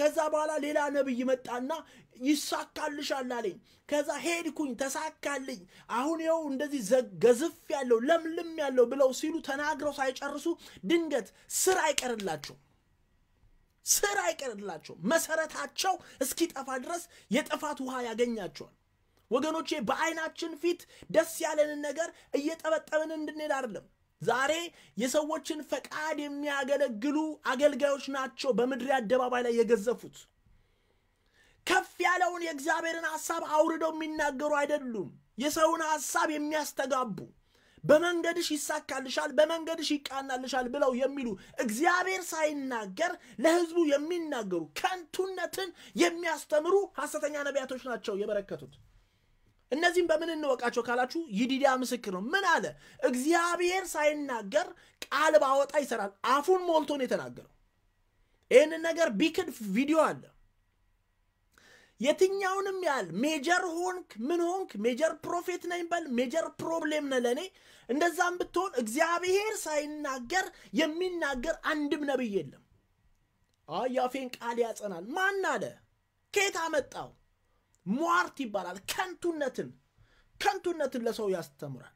Speaker 1: ከዛ በኋላ ሌላ ነቢይ መጣና ይሳካልሻል አለኝ። ከዛ ሄድኩኝ፣ ተሳካልኝ። አሁን ይኸው እንደዚህ ገዝፍ ያለው ለምልም ያለው ብለው ሲሉ ተናግረው ሳይጨርሱ ድንገት ስር አይቀርላቸው ስር አይቀርላቸው መሰረታቸው እስኪጠፋ ድረስ የጥፋት ውሃ ያገኛቸዋል። ወገኖቼ በዓይናችን ፊት ደስ ያለንን ነገር እየጠበጠብን እንድንሄድ አይደለም። ዛሬ የሰዎችን ፈቃድ የሚያገለግሉ አገልጋዮች ናቸው በምድር አደባባይ ላይ የገዘፉት። ከፍ ያለውን የእግዚአብሔርን ሐሳብ አውርደው የሚናገሩ አይደሉም። የሰውን ሐሳብ የሚያስተጋቡ በመንገድሽ ይሳካልሻል፣ በመንገድሽ ይቃናልሻል ብለው የሚሉ እግዚአብሔር ሳይናገር ለሕዝቡ የሚናገሩ ከንቱነትን የሚያስተምሩ ሐሰተኛ ነቢያቶች ናቸው የበረከቱት። እነዚህም በምን እንወቃቸው ካላችሁ ይዲዲያ ምስክር ነው። ምን አለ? እግዚአብሔር ሳይናገር ቃል ባወጣ ይሰራል። አፉን ሞልቶ ነው የተናገረው። ይህንን ነገር ቢክድ ቪዲዮ አለ። የትኛውንም ያህል ሜጀር ሆንክ ምን ሆንክ፣ ሜጀር ፕሮፌት ነኝ በል፣ ሜጀር ፕሮብሌም ነህ ለእኔ። እንደዛም ብትሆን እግዚአብሔር ሳይናገር የሚናገር አንድም ነቢይ የለም። የአፌን ቃል ያጸናል። ማን አለ? ከየት አመጣው? ሟርት ይባላል። ከንቱነትን ከንቱነትን ለሰው ያስተምራል።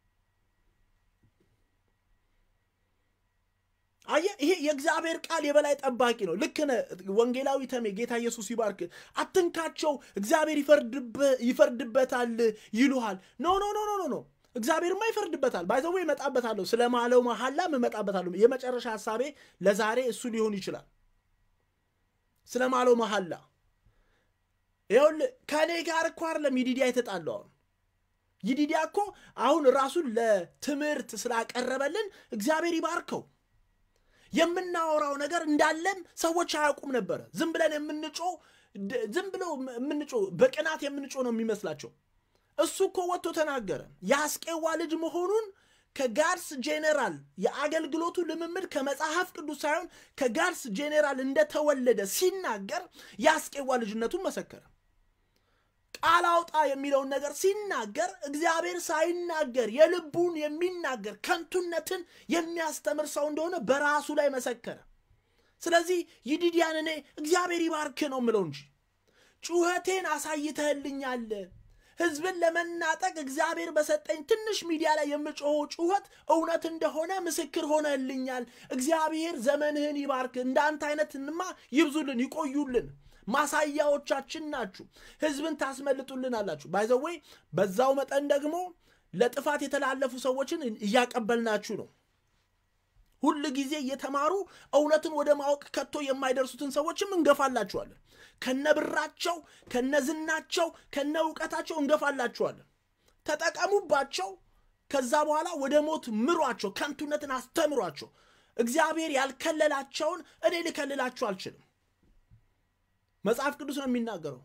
Speaker 1: አየህ፣ ይሄ የእግዚአብሔር ቃል የበላይ ጠባቂ ነው። ልክ ነህ ወንጌላዊ ተሜ፣ ጌታ ኢየሱስ ይባርክ። አትንካቸው፣ እግዚአብሔር ይፈርድበታል ይሉሃል። ኖ ኖ ኖ ኖ ኖ እግዚአብሔርማ ይፈርድበታል። ባይዘዌ እመጣበታለሁ፣ ስለ ማለው መሐላም እመጣበታለሁ። የመጨረሻ ሀሳቤ ለዛሬ እሱ ሊሆን ይችላል። ስለ ማለው መሐላ ይኸውልህ ከእኔ ጋር እኮ አይደለም ይዲዲያ የተጣለው። አሁን ይዲዲያ እኮ አሁን ራሱን ለትምህርት ስላቀረበልን እግዚአብሔር ይባርከው። የምናወራው ነገር እንዳለን ሰዎች አያውቁም ነበረ። ዝም ብለን የምንጮ ዝም ብለው የምንጮ በቅናት የምንጮ ነው የሚመስላቸው። እሱ እኮ ወጥቶ ተናገረ። የአስቄዋ ልጅ መሆኑን ከጋድስ ጄኔራል የአገልግሎቱ ልምምድ ከመጽሐፍ ቅዱስ ሳይሆን ከጋድስ ጄኔራል እንደተወለደ ሲናገር የአስቄዋ ልጅነቱን መሰከረ። ቃል አውጣ የሚለውን ነገር ሲናገር እግዚአብሔር ሳይናገር የልቡን የሚናገር ከንቱነትን የሚያስተምር ሰው እንደሆነ በራሱ ላይ መሰከረ። ስለዚህ ይዲዲያን እኔ እግዚአብሔር ይባርክ ነው ምለው እንጂ ጩኸቴን አሳይተህልኛል። ህዝብን ለመናጠቅ እግዚአብሔር በሰጠኝ ትንሽ ሚዲያ ላይ የምጮኸው ጩኸት እውነት እንደሆነ ምስክር ሆነልኛል። እግዚአብሔር ዘመንህን ይባርክ። እንዳንተ አይነትንማ ይብዙልን፣ ይቆዩልን። ማሳያዎቻችን ናችሁ። ህዝብን ታስመልጡልን አላችሁ። ባይዘወይ በዛው መጠን ደግሞ ለጥፋት የተላለፉ ሰዎችን እያቀበልናችሁ ነው። ሁል ጊዜ እየተማሩ እውነትን ወደ ማወቅ ከቶ የማይደርሱትን ሰዎችም እንገፋላችኋለን። ከነብራቸው፣ ከነዝናቸው፣ ከነ እውቀታቸው እንገፋላችኋለን። ተጠቀሙባቸው። ከዛ በኋላ ወደ ሞት ምሯቸው፣ ከንቱነትን አስተምሯቸው። እግዚአብሔር ያልከለላቸውን እኔ ልከልላችሁ አልችልም። መጽሐፍ ቅዱስ ነው የሚናገረው።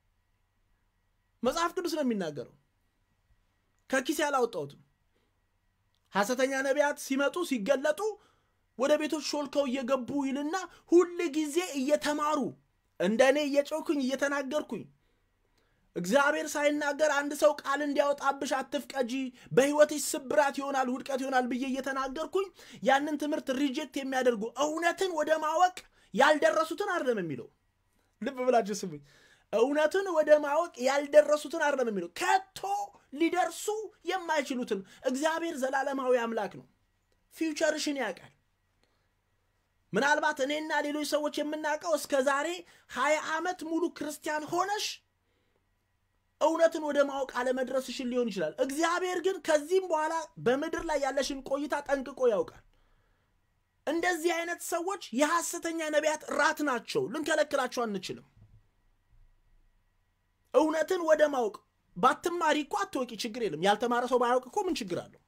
Speaker 1: መጽሐፍ ቅዱስ ነው የሚናገረው። ከኪሴ አላወጣሁትም። ሐሰተኛ ነቢያት ሲመጡ ሲገለጡ ወደ ቤቶች ሾልከው እየገቡ ይልና ሁል ጊዜ እየተማሩ እንደ እኔ እየጮኩኝ እየተናገርኩኝ እግዚአብሔር ሳይናገር አንድ ሰው ቃል እንዲያወጣብሽ አትፍቀጂ፣ በሕይወትሽ ስብራት ይሆናል ውድቀት ይሆናል ብዬ እየተናገርኩኝ ያንን ትምህርት ሪጀክት የሚያደርጉ እውነትን ወደ ማወቅ ያልደረሱትን አይደለም የሚለው። ልብ ብላችሁ ስሙኝ። እውነትን ወደ ማወቅ ያልደረሱትን አይደለም የሚለው ከቶ ሊደርሱ የማይችሉትን። እግዚአብሔር ዘላለማዊ አምላክ ነው። ፊውቸርሽን ያውቃል። ምናልባት እኔና ሌሎች ሰዎች የምናውቀው እስከ ዛሬ ሀያ ዓመት ሙሉ ክርስቲያን ሆነሽ እውነትን ወደ ማወቅ አለመድረስሽን ሊሆን ይችላል። እግዚአብሔር ግን ከዚህም በኋላ በምድር ላይ ያለሽን ቆይታ ጠንቅቆ ያውቃል። እንደዚህ አይነት ሰዎች የሐሰተኛ ነቢያት ራት ናቸው። ልንከለክላቸው አንችልም። እውነትን ወደ ማወቅ ባትማሪ እኮ አትወቂ፣ ችግር የለም። ያልተማረ ሰው ባያውቅ እኮ ምን ችግር አለው?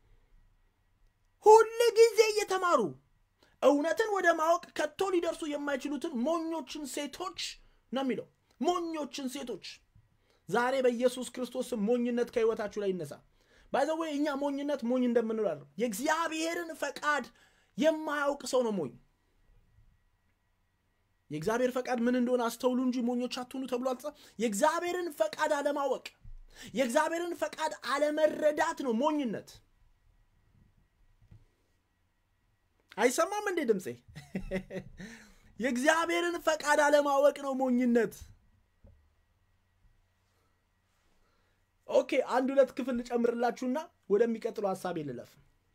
Speaker 1: ሁል ጊዜ እየተማሩ እውነትን ወደ ማወቅ ከቶ ሊደርሱ የማይችሉትን ሞኞችን ሴቶች ነው የሚለው። ሞኞችን ሴቶች ዛሬ በኢየሱስ ክርስቶስ ሞኝነት ከህይወታችሁ ላይ ይነሳ። ባይዘዌ እኛ ሞኝነት ሞኝ እንደምንላለ የእግዚአብሔርን ፈቃድ የማያውቅ ሰው ነው ሞኝ። የእግዚአብሔር ፈቃድ ምን እንደሆነ አስተውሉ እንጂ ሞኞች አትሁኑ ተብሎ አልተጻፈ። የእግዚአብሔርን ፈቃድ አለማወቅ፣ የእግዚአብሔርን ፈቃድ አለመረዳት ነው ሞኝነት። አይሰማም እንዴ ድምፄ? የእግዚአብሔርን ፈቃድ አለማወቅ ነው ሞኝነት። ኦኬ አንድ ሁለት ክፍል ልጨምርላችሁና ወደሚቀጥለው ሀሳቤ ልለፍ።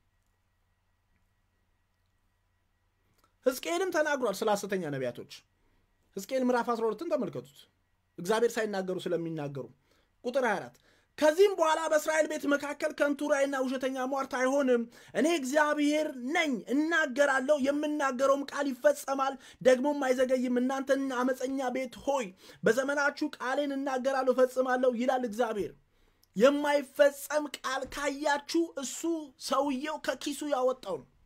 Speaker 1: ሕዝቅኤልም ተናግሯል ስለ ሐሰተኛ ነቢያቶች። ሕዝቅኤል ምዕራፍ 12ን ተመልከቱት። እግዚአብሔር ሳይናገሩ ስለሚናገሩ ቁጥር 24 ከዚህም በኋላ በእስራኤል ቤት መካከል ከንቱ ራእይና ውሸተኛ ሟርት አይሆንም። እኔ እግዚአብሔር ነኝ፣ እናገራለሁ፣ የምናገረውም ቃል ይፈጸማል፣ ደግሞም አይዘገይም። እናንተን አመፀኛ ቤት ሆይ በዘመናችሁ ቃሌን እናገራለሁ፣ እፈጽማለሁ ይላል እግዚአብሔር። የማይፈጸም ቃል ካያችሁ እሱ ሰውየው ከኪሱ ያወጣው ነው።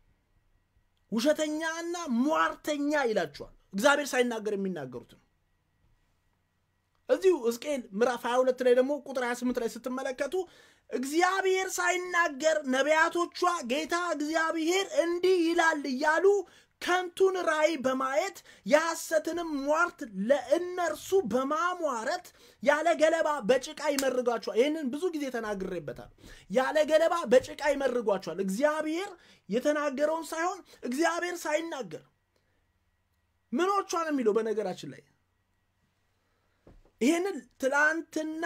Speaker 1: ውሸተኛና ሟርተኛ ይላችኋል። እግዚአብሔር ሳይናገር የሚናገሩት ነው። እዚሁ ሕዝቅኤል ምዕራፍ 22 ላይ ደግሞ ቁጥር 28 ላይ ስትመለከቱ እግዚአብሔር ሳይናገር ነቢያቶቿ ጌታ እግዚአብሔር እንዲህ ይላል እያሉ ከንቱን ራእይ በማየት የሐሰትንም ሟርት ለእነርሱ በማሟረት ያለ ገለባ በጭቃ ይመርጓቸዋል። ይህንን ብዙ ጊዜ ተናግሬበታል። ያለ ገለባ በጭቃ ይመርጓቸዋል። እግዚአብሔር የተናገረውን ሳይሆን እግዚአብሔር ሳይናገር ምኖቿ ነው የሚለው በነገራችን ላይ ይህንን ትላንትና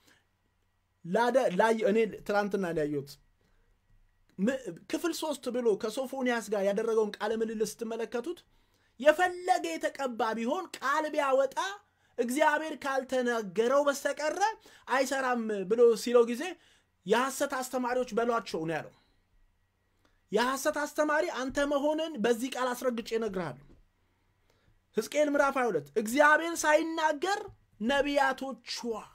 Speaker 1: እኔ ትላንትና ያየሁት ክፍል ሶስት ብሎ ከሶፎንያስ ጋር ያደረገውን ቃለ ምልልስ ስትመለከቱት የፈለገ የተቀባ ቢሆን ቃል ቢያወጣ እግዚአብሔር ካልተናገረው በስተቀረ አይሰራም ብሎ ሲለው ጊዜ የሐሰት አስተማሪዎች በሏቸው ነው ያለው። የሐሰት አስተማሪ አንተ መሆንን በዚህ ቃል አስረግጬ እነግርሃለሁ። ሕዝቅኤል ምዕራፍ 22 እግዚአብሔር ሳይናገር ነቢያቶቿ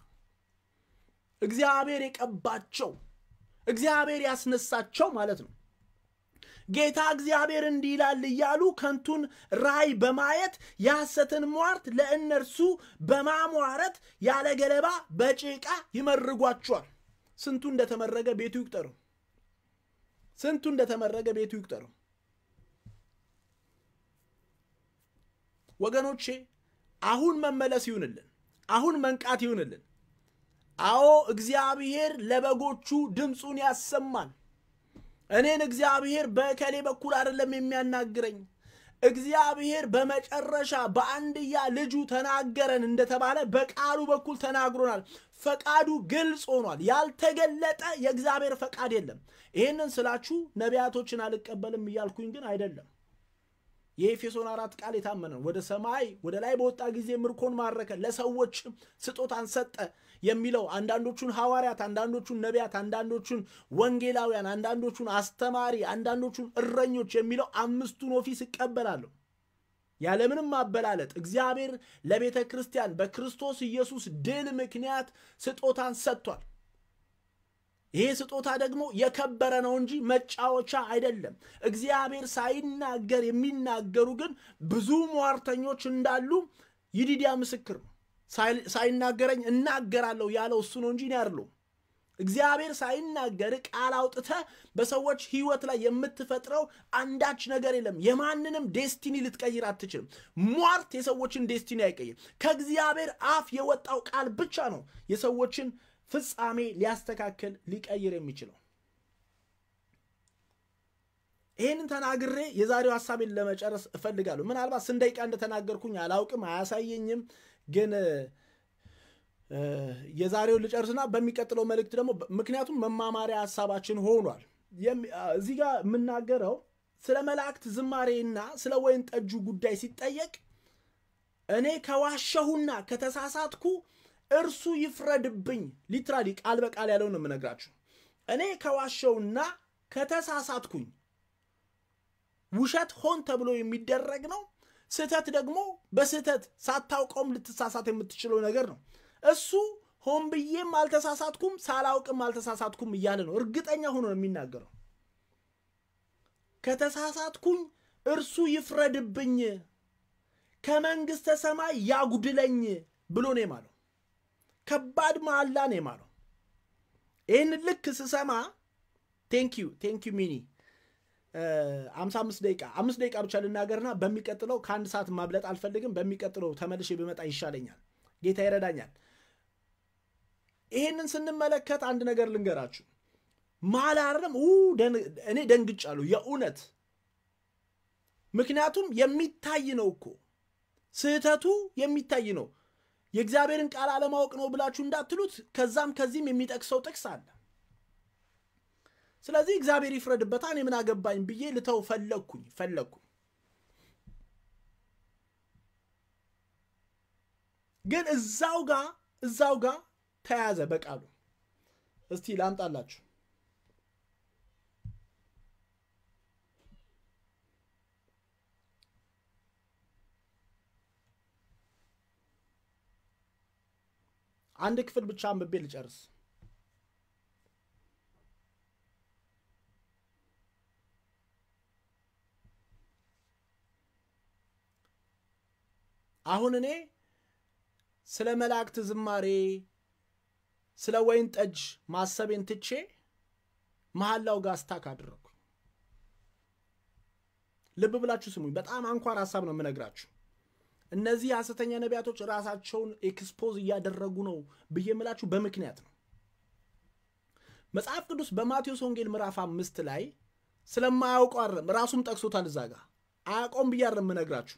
Speaker 1: እግዚአብሔር የቀባቸው እግዚአብሔር ያስነሳቸው ማለት ነው። ጌታ እግዚአብሔር እንዲህ ይላል እያሉ ከንቱን ራእይ በማየት የሐሰትን ሟርት ለእነርሱ በማሟረት ያለ ገለባ በጭቃ ይመርጓቸዋል። ስንቱ እንደተመረገ ቤቱ ይቁጠሩ። ስንቱ እንደተመረገ ቤቱ ይቁጠሩ። ወገኖቼ አሁን መመለስ ይሁንልን። አሁን መንቃት ይሁንልን። አዎ እግዚአብሔር ለበጎቹ ድምፁን ያሰማል። እኔን እግዚአብሔር በእከሌ በኩል አይደለም የሚያናግረኝ። እግዚአብሔር በመጨረሻ በአንድያ ልጁ ተናገረን እንደተባለ በቃሉ በኩል ተናግሮናል። ፈቃዱ ግልጽ ሆኗል። ያልተገለጠ የእግዚአብሔር ፈቃድ የለም። ይህንን ስላችሁ ነቢያቶችን አልቀበልም እያልኩኝ ግን አይደለም። የኤፌሶን አራት ቃል የታመነ ወደ ሰማይ ወደ ላይ በወጣ ጊዜ ምርኮን ማረከ፣ ለሰዎች ስጦታን ሰጠ የሚለው አንዳንዶቹን ሐዋርያት፣ አንዳንዶቹን ነቢያት፣ አንዳንዶቹን ወንጌላውያን፣ አንዳንዶቹን አስተማሪ፣ አንዳንዶቹን እረኞች የሚለው አምስቱን ኦፊስ እቀበላለሁ ያለምንም ማበላለጥ። እግዚአብሔር ለቤተ ክርስቲያን በክርስቶስ ኢየሱስ ድል ምክንያት ስጦታን ሰጥቷል። ይሄ ስጦታ ደግሞ የከበረ ነው እንጂ መጫወቻ አይደለም። እግዚአብሔር ሳይናገር የሚናገሩ ግን ብዙ ሟርተኞች እንዳሉ ይዲዲያ ምስክር ነው። ሳይናገረኝ እናገራለሁ ያለው እሱ ነው እንጂ እኔ አይደለሁም። እግዚአብሔር ሳይናገር ቃል አውጥተህ በሰዎች ሕይወት ላይ የምትፈጥረው አንዳች ነገር የለም። የማንንም ዴስቲኒ ልትቀይር አትችልም። ሟርት የሰዎችን ዴስቲኒ አይቀይር። ከእግዚአብሔር አፍ የወጣው ቃል ብቻ ነው የሰዎችን ፍጻሜ ሊያስተካክል ሊቀይር የሚችለው። ይህንን ተናግሬ የዛሬው ሀሳቤን ለመጨረስ እፈልጋለሁ። ምናልባት ስንት ደቂቃ እንደተናገርኩኝ አላውቅም፣ አያሳየኝም። ግን የዛሬውን ልጨርስና በሚቀጥለው መልእክት ደግሞ ምክንያቱም መማማሪያ ሀሳባችን ሆኗል። እዚህ ጋር የምናገረው ስለ መላእክት ዝማሬና ስለ ወይን ጠጁ ጉዳይ ሲጠየቅ እኔ ከዋሸሁና ከተሳሳትኩ እርሱ ይፍረድብኝ። ሊትራሊ ቃል በቃል ያለውን ነው የምነግራችሁ። እኔ ከዋሸውና ከተሳሳትኩኝ ውሸት ሆን ተብሎ የሚደረግ ነው። ስህተት ደግሞ በስህተት ሳታውቀውም ልትሳሳት የምትችለው ነገር ነው። እሱ ሆን ብዬም አልተሳሳትኩም ሳላውቅም አልተሳሳትኩም እያለ ነው። እርግጠኛ ሆኖ ነው የሚናገረው። ከተሳሳትኩኝ እርሱ ይፍረድብኝ፣ ከመንግሥተ ሰማይ ያጉድለኝ ብሎ ነው የማለው። ከባድ መሐላ ነው የማለው። ይህን ልክ ስሰማ ቴንኪዩ ቴንኪዩ ሚኒ አምሳ አምስት ደቂቃ አምስት ደቂቃ ብቻ ልናገርና በሚቀጥለው ከአንድ ሰዓት ማብለጥ አልፈልግም። በሚቀጥለው ተመልሼ ብመጣ ይሻለኛል። ጌታ ይረዳኛል። ይህንን ስንመለከት አንድ ነገር ልንገራችሁ። ማላረም እኔ ደንግጫለሁ። የእውነት ምክንያቱም የሚታይ ነው እኮ ስህተቱ የሚታይ ነው። የእግዚአብሔርን ቃል አለማወቅ ነው ብላችሁ እንዳትሉት ከዛም ከዚህም የሚጠቅሰው ጥቅስ አለ። ስለዚህ እግዚአብሔር ይፍረድበታ እኔ ምን አገባኝ ብዬ ልተው ፈለግኩኝ ፈለግኩኝ። ግን እዛው ጋር እዛው ጋር ተያዘ በቃሉ። እስቲ ላምጣላችሁ። አንድ ክፍል ብቻ አንብቤ ልጨርስ። አሁን እኔ ስለ መላእክት ዝማሬ ስለ ወይን ጠጅ ማሰቤን ትቼ መሐላው ጋር ስታክ አደረግኩ። ልብ ብላችሁ ስሙኝ። በጣም አንኳር ሀሳብ ነው የምነግራችሁ። እነዚህ ሐሰተኛ ነቢያቶች ራሳቸውን ኤክስፖዝ እያደረጉ ነው ብዬ የምላችሁ በምክንያት ነው። መጽሐፍ ቅዱስ በማቴዎስ ወንጌል ምዕራፍ አምስት ላይ ስለማያውቀው አይደለም፣ ራሱም ጠቅሶታል። እዛ ጋር አያውቀውም ብዬ አይደለም የምነግራችሁ።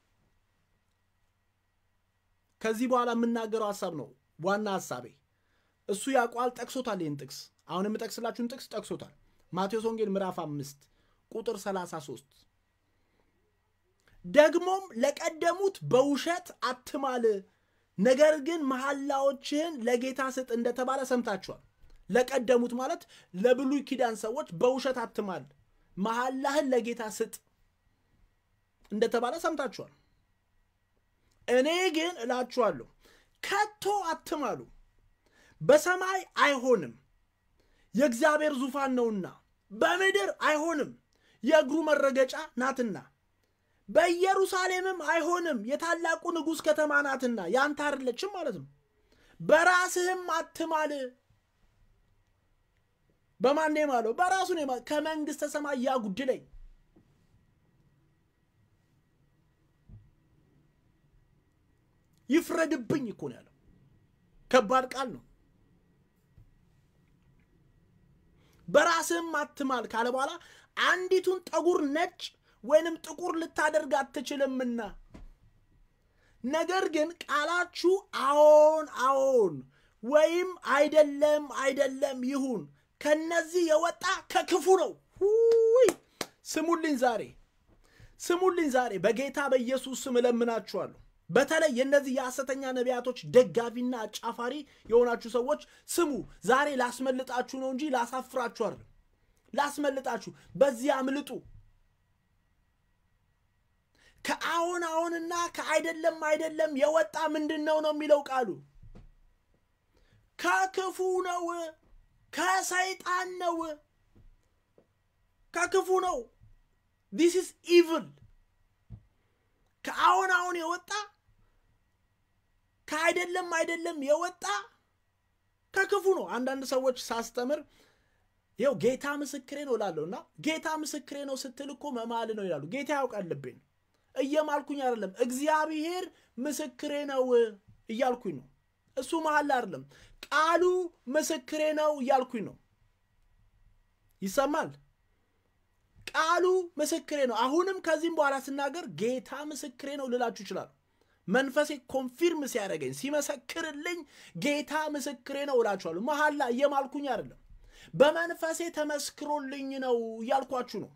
Speaker 1: ከዚህ በኋላ የምናገረው ሀሳብ ነው ዋና ሀሳቤ። እሱ ያውቋል፣ ጠቅሶታል። ይህን ጥቅስ አሁን የምጠቅስላችሁን ጥቅስ ጠቅሶታል። ማቴዎስ ወንጌል ምዕራፍ አምስት ቁጥር 33 ደግሞም ለቀደሙት በውሸት አትማል፣ ነገር ግን መሐላዎችህን ለጌታ ስጥ እንደተባለ ሰምታችኋል። ለቀደሙት ማለት ለብሉይ ኪዳን ሰዎች በውሸት አትማል፣ መሐላህን ለጌታ ስጥ እንደተባለ ሰምታችኋል። እኔ ግን እላችኋለሁ ከቶ አትማሉ፣ በሰማይ አይሆንም የእግዚአብሔር ዙፋን ነውና፣ በምድር አይሆንም የእግሩ መረገጫ ናትና በኢየሩሳሌምም አይሆንም የታላቁ ንጉሥ ከተማ ናትና ያንተ አይደለችም ማለት ነው። በራስህም አትማል። በማን ነው የማለው? በራሱ ነው የማለው። ከመንግሥተ ሰማይ ያጉድለኝ። ይፍረድብኝ እኮ ነው ያለው። ከባድ ቃል ነው። በራስህም አትማል ካለ በኋላ አንዲቱን ጠጉር ነጭ ወይንም ጥቁር ልታደርግ አትችልምና፣ ነገር ግን ቃላችሁ አዎን አዎን ወይም አይደለም አይደለም ይሁን ከነዚህ የወጣ ከክፉ ነው። ሁይ ስሙልኝ፣ ዛሬ ስሙልኝ፣ ዛሬ በጌታ በኢየሱስ ስም እለምናችኋለሁ። በተለይ የእነዚህ የሐሰተኛ ነቢያቶች ደጋፊና አጫፋሪ የሆናችሁ ሰዎች ስሙ። ዛሬ ላስመልጣችሁ ነው እንጂ ላሳፍራችሁ አይደለም። ላስመልጣችሁ፣ በዚህ አምልጡ። ከአዎን አዎንና ከአይደለም አይደለም የወጣ ምንድን ነው ነው የሚለው ቃሉ ከክፉ ነው፣ ከሰይጣን ነው፣ ከክፉ ነው። ዲስ ኢዝ ኢቭል። ከአዎን አዎን የወጣ ከአይደለም አይደለም የወጣ ከክፉ ነው። አንዳንድ ሰዎች ሳስተምር ይኸው ጌታ ምስክሬ ነው እላለሁ እና ጌታ ምስክሬ ነው ስትል እኮ መማል ነው ይላሉ። ጌታ ያውቃል ልቤን እየማልኩኝ አይደለም። እግዚአብሔር ምስክሬ ነው እያልኩኝ ነው። እሱ መሀል አይደለም። ቃሉ ምስክሬ ነው እያልኩኝ ነው። ይሰማል። ቃሉ ምስክሬ ነው። አሁንም ከዚህም በኋላ ስናገር ጌታ ምስክሬ ነው ልላችሁ ይችላል። መንፈሴ ኮንፊርም ሲያደርገኝ ሲመሰክርልኝ ጌታ ምስክሬ ነው እላችኋለሁ። መሀላ እየማልኩኝ አይደለም። በመንፈሴ ተመስክሮልኝ ነው እያልኳችሁ ነው።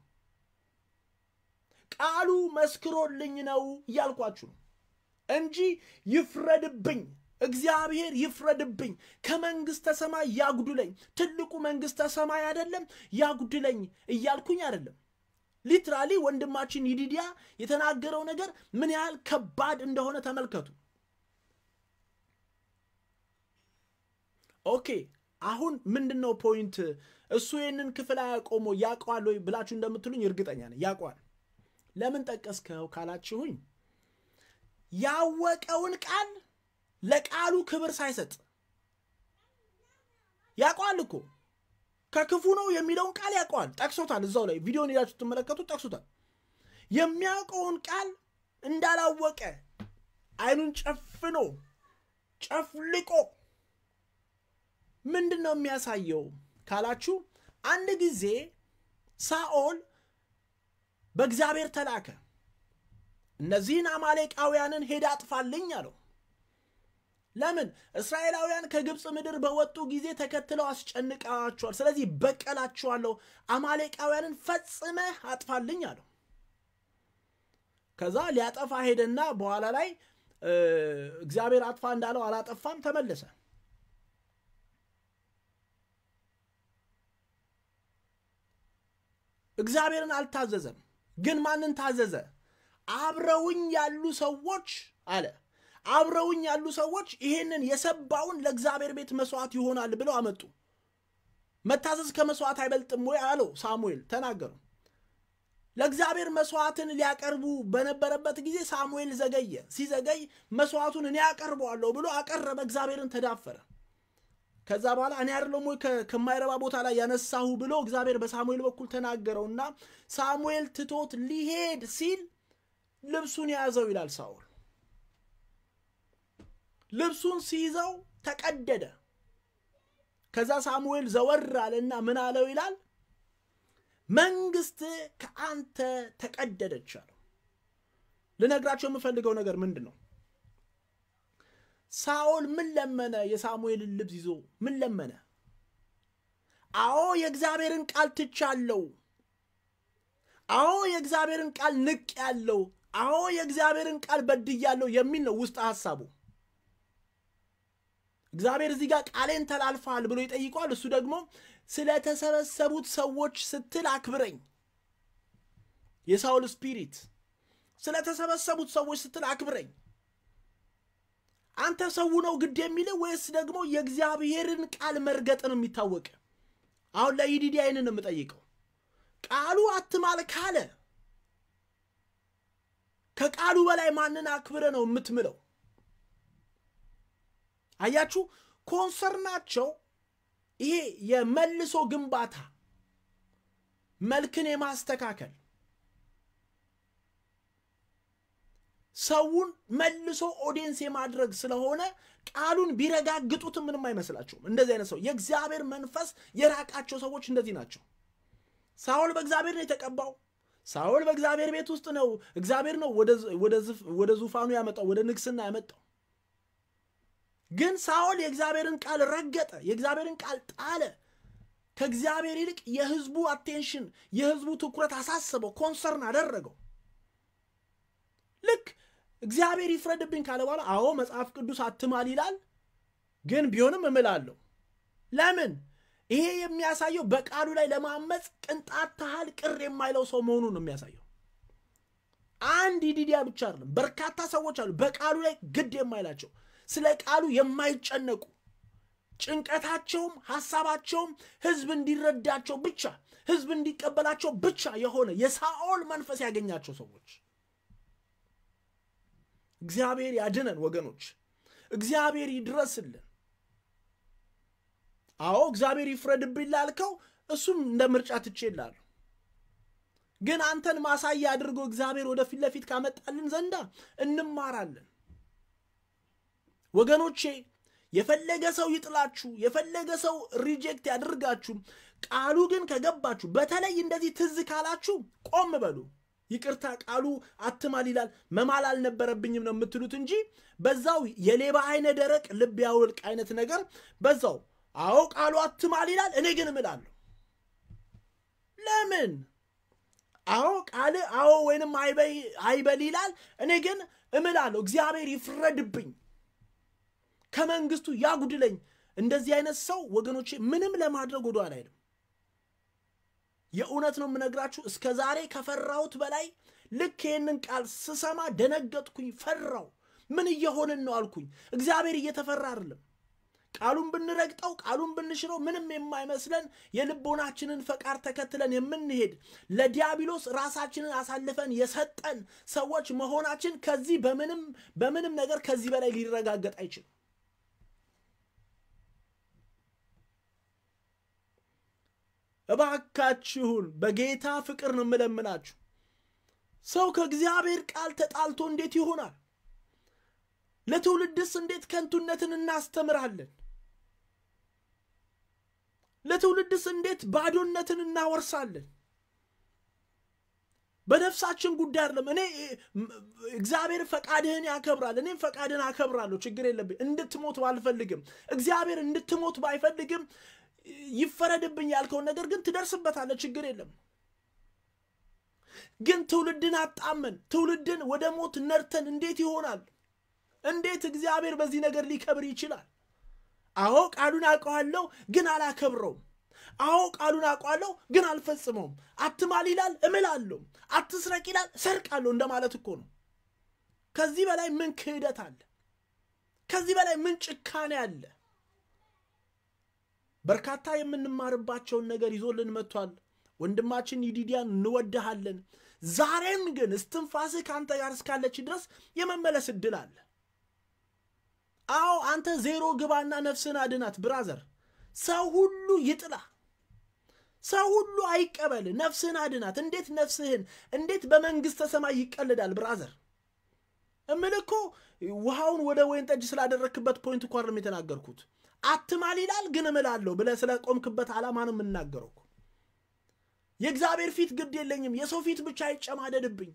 Speaker 1: ቃሉ መስክሮልኝ ነው እያልኳችሁ ነው እንጂ ይፍረድብኝ፣ እግዚአብሔር ይፍረድብኝ፣ ከመንግሥተ ሰማይ ያጉድለኝ፣ ትልቁ መንግሥተ ሰማይ አይደለም ያጉድለኝ እያልኩኝ አይደለም። ሊትራሊ ወንድማችን ይዲዲያ የተናገረው ነገር ምን ያህል ከባድ እንደሆነ ተመልከቱ። ኦኬ አሁን ምንድን ነው ፖይንት? እሱ ይህንን ክፍል አያቆሞ ያውቀዋል ወይ ብላችሁ እንደምትሉኝ እርግጠኛ ነኝ ያውቀዋል። ለምን ጠቀስከው ካላችሁኝ ያወቀውን ቃል ለቃሉ ክብር ሳይሰጥ ያውቀዋል እኮ ከክፉ ነው የሚለውን ቃል ያውቀዋል። ጠቅሶታል። እዛው ላይ ቪዲዮን ሄዳችሁ ትመለከቱ ጠቅሶታል። የሚያውቀውን ቃል እንዳላወቀ አይኑን ጨፍኖ ጨፍልቆ ምንድን ነው የሚያሳየው ካላችሁ አንድ ጊዜ ሳኦል በእግዚአብሔር ተላከ። እነዚህን አማሌቃውያንን ሄድ አጥፋልኝ አለው። ለምን? እስራኤላውያን ከግብፅ ምድር በወጡ ጊዜ ተከትለው አስጨንቃቸዋል። ስለዚህ በቀላቸዋለሁ፣ አማሌቃውያንን ፈጽመህ አጥፋልኝ አለው። ከዛ ሊያጠፋ ሄደና በኋላ ላይ እግዚአብሔር አጥፋ እንዳለው አላጠፋም፣ ተመለሰ። እግዚአብሔርን አልታዘዘም። ግን ማንን ታዘዘ? አብረውኝ ያሉ ሰዎች አለ አብረውኝ ያሉ ሰዎች ይሄንን የሰባውን ለእግዚአብሔር ቤት መስዋዕት ይሆናል ብለው አመጡ። መታዘዝ ከመስዋዕት አይበልጥም ወይ አለው ሳሙኤል ተናገሩ። ለእግዚአብሔር መስዋዕትን ሊያቀርቡ በነበረበት ጊዜ ሳሙኤል ዘገየ። ሲዘገይ መስዋዕቱን እኔ አቀርበዋለሁ ብሎ አቀረበ። እግዚአብሔርን ተዳፈረ። ከዛ በኋላ እኔ አይደለም ወይ ከማይረባ ቦታ ላይ ያነሳሁ ብሎ እግዚአብሔር በሳሙኤል በኩል ተናገረውና ሳሙኤል ትቶት ሊሄድ ሲል ልብሱን ያዘው ይላል ሳውል። ልብሱን ሲይዘው ተቀደደ። ከዛ ሳሙኤል ዘወር አለና ምን አለው ይላል መንግስት ከአንተ ተቀደደች አለው። ልነግራቸው የምፈልገው ነገር ምንድን ነው? ሳኦል ምን ለመነ? የሳሙኤልን ልብስ ይዞ ምን ለመነ? አዎ የእግዚአብሔርን ቃል ትቻለው። አዎ የእግዚአብሔርን ቃል ንቅ ያለው። አዎ የእግዚአብሔርን ቃል በድያለው የሚል ነው ውስጥ ሐሳቡ። እግዚአብሔር እዚህ ጋር ቃሌን ተላልፈሃል ብሎ ይጠይቀዋል። እሱ ደግሞ ስለተሰበሰቡት ሰዎች ስትል አክብረኝ። የሳውል ስፒሪት ስለተሰበሰቡት ሰዎች ስትል አክብረኝ። አንተ ሰው ነው ግድ የሚልህ ወይስ ደግሞ የእግዚአብሔርን ቃል መርገጥ ነው የሚታወቅ? አሁን ለኢዲዲ አይንን የምጠይቀው ቃሉ አትማል ካለ ከቃሉ በላይ ማንን አክብረ ነው የምትምለው? አያችሁ፣ ኮንሰርናቸው ይሄ የመልሶ ግንባታ መልክን የማስተካከል ሰውን መልሶ ኦዲየንስ የማድረግ ስለሆነ ቃሉን ቢረጋግጡት ምንም አይመስላቸውም። እንደዚህ አይነት ሰው የእግዚአብሔር መንፈስ የራቃቸው ሰዎች እንደዚህ ናቸው። ሳውል በእግዚአብሔር ነው የተቀባው። ሳውል በእግዚአብሔር ቤት ውስጥ ነው። እግዚአብሔር ነው ወደ ዙፋኑ ያመጣው፣ ወደ ንግስና ያመጣው። ግን ሳኦል የእግዚአብሔርን ቃል ረገጠ፣ የእግዚአብሔርን ቃል ጣለ። ከእግዚአብሔር ይልቅ የህዝቡ አቴንሽን የህዝቡ ትኩረት አሳስበው፣ ኮንሰርን አደረገው። ልክ እግዚአብሔር ይፍረድብኝ ካለ በኋላ አዎ መጽሐፍ ቅዱስ አትማል ይላል፣ ግን ቢሆንም እምላለሁ። ለምን? ይሄ የሚያሳየው በቃሉ ላይ ለማመፅ ቅንጣት ታህል ቅር የማይለው ሰው መሆኑን ነው የሚያሳየው። አንድ ይዲዲያ ብቻ አይደለም፣ በርካታ ሰዎች አሉ በቃሉ ላይ ግድ የማይላቸው ስለ ቃሉ የማይጨነቁ ጭንቀታቸውም ሐሳባቸውም ህዝብ እንዲረዳቸው ብቻ ህዝብ እንዲቀበላቸው ብቻ የሆነ የሳኦል መንፈስ ያገኛቸው ሰዎች። እግዚአብሔር ያድነን ወገኖች፣ እግዚአብሔር ይድረስልን። አዎ እግዚአብሔር ይፍረድብኝ ላልከው እሱም እንደ ምርጫ ትቼላለሁ። ግን አንተን ማሳያ አድርጎ እግዚአብሔር ወደፊት ለፊት ካመጣልን ዘንዳ እንማራለን። ወገኖቼ የፈለገ ሰው ይጥላችሁ፣ የፈለገ ሰው ሪጀክት ያድርጋችሁ፣ ቃሉ ግን ከገባችሁ፣ በተለይ እንደዚህ ትዝ ካላችሁ ቆም በሉ። ይቅርታ ቃሉ አትማል ይላል፣ መማል አልነበረብኝም ነው የምትሉት እንጂ በዛው የሌባ አይነ ደረቅ ልብ ያውልቅ አይነት ነገር በዛው አዎ ቃሉ አትማል ይላል፣ እኔ ግን እምላለሁ። ለምን? አዎ ቃል አዎ ወይንም አይበል ይላል፣ እኔ ግን እምላለሁ። እግዚአብሔር ይፍረድብኝ ከመንግስቱ ያጉድለኝ። እንደዚህ አይነት ሰው ወገኖቼ ምንም ለማድረግ ወደ ኋላ አይልም። የእውነት ነው የምነግራችሁ። እስከ ዛሬ ከፈራሁት በላይ ልክ ይህንን ቃል ስሰማ ደነገጥኩኝ፣ ፈራው። ምን እየሆንን ነው አልኩኝ። እግዚአብሔር እየተፈራ አይደለም። ቃሉን ብንረግጠው ቃሉን ብንሽረው ምንም የማይመስለን የልቦናችንን ፈቃድ ተከትለን የምንሄድ ለዲያብሎስ ራሳችንን አሳልፈን የሰጠን ሰዎች መሆናችን ከዚህ በምንም በምንም ነገር ከዚህ በላይ ሊረጋገጥ አይችልም። እባካችሁን በጌታ ፍቅር ነው የምለምናችሁ። ሰው ከእግዚአብሔር ቃል ተጣልቶ እንዴት ይሆናል? ለትውልድስ እንዴት ከንቱነትን እናስተምራለን? ለትውልድስ እንዴት ባዶነትን እናወርሳለን? በነፍሳችን ጉዳይ አይደለም። እኔ እግዚአብሔር ፈቃድህን ያከብራል። እኔም ፈቃድህን አከብራለሁ። ችግር የለብኝ። እንድትሞት ባልፈልግም እግዚአብሔር እንድትሞት ባይፈልግም ይፈረድብኝ ያልከውን ነገር ግን ትደርስበታለህ። ችግር የለም። ግን ትውልድን አጣመን ትውልድን ወደ ሞት ነርተን እንዴት ይሆናል? እንዴት እግዚአብሔር በዚህ ነገር ሊከብር ይችላል? አዎ ቃሉን አውቀዋለሁ፣ ግን አላከብረውም። አዎ ቃሉን አውቀዋለሁ፣ ግን አልፈጽመውም። አትማል ይላል፣ እምላለሁ። አትስረቅ ይላል፣ ሰርቃለሁ እንደማለት እኮ ነው። ከዚህ በላይ ምን ክህደት አለ? ከዚህ በላይ ምን ጭካኔ አለ? በርካታ የምንማርባቸውን ነገር ይዞልን መጥቷል። ወንድማችን ይዲዲያን እንወድሃለን። ዛሬም ግን እስትንፋስህ ከአንተ ጋር እስካለች ድረስ የመመለስ እድል አለ። አዎ አንተ ዜሮ ግባና ነፍስህን አድናት ብራዘር። ሰው ሁሉ ይጥላ፣ ሰው ሁሉ አይቀበል፣ ነፍስህን አድናት። እንዴት ነፍስህን እንዴት በመንግሥተ ሰማይ ይቀልዳል ብራዘር? እምልህ እኮ ውሃውን ወደ ወይን ጠጅ ስላደረክበት ፖይንት እኮ አይደለም የተናገርኩት። አትማል ይላል ግን እምላለሁ ብለህ ስለ ቆምክበት ዓላማ ነው የምናገረው። የእግዚአብሔር ፊት ግድ የለኝም፣ የሰው ፊት ብቻ አይጨማደድብኝ።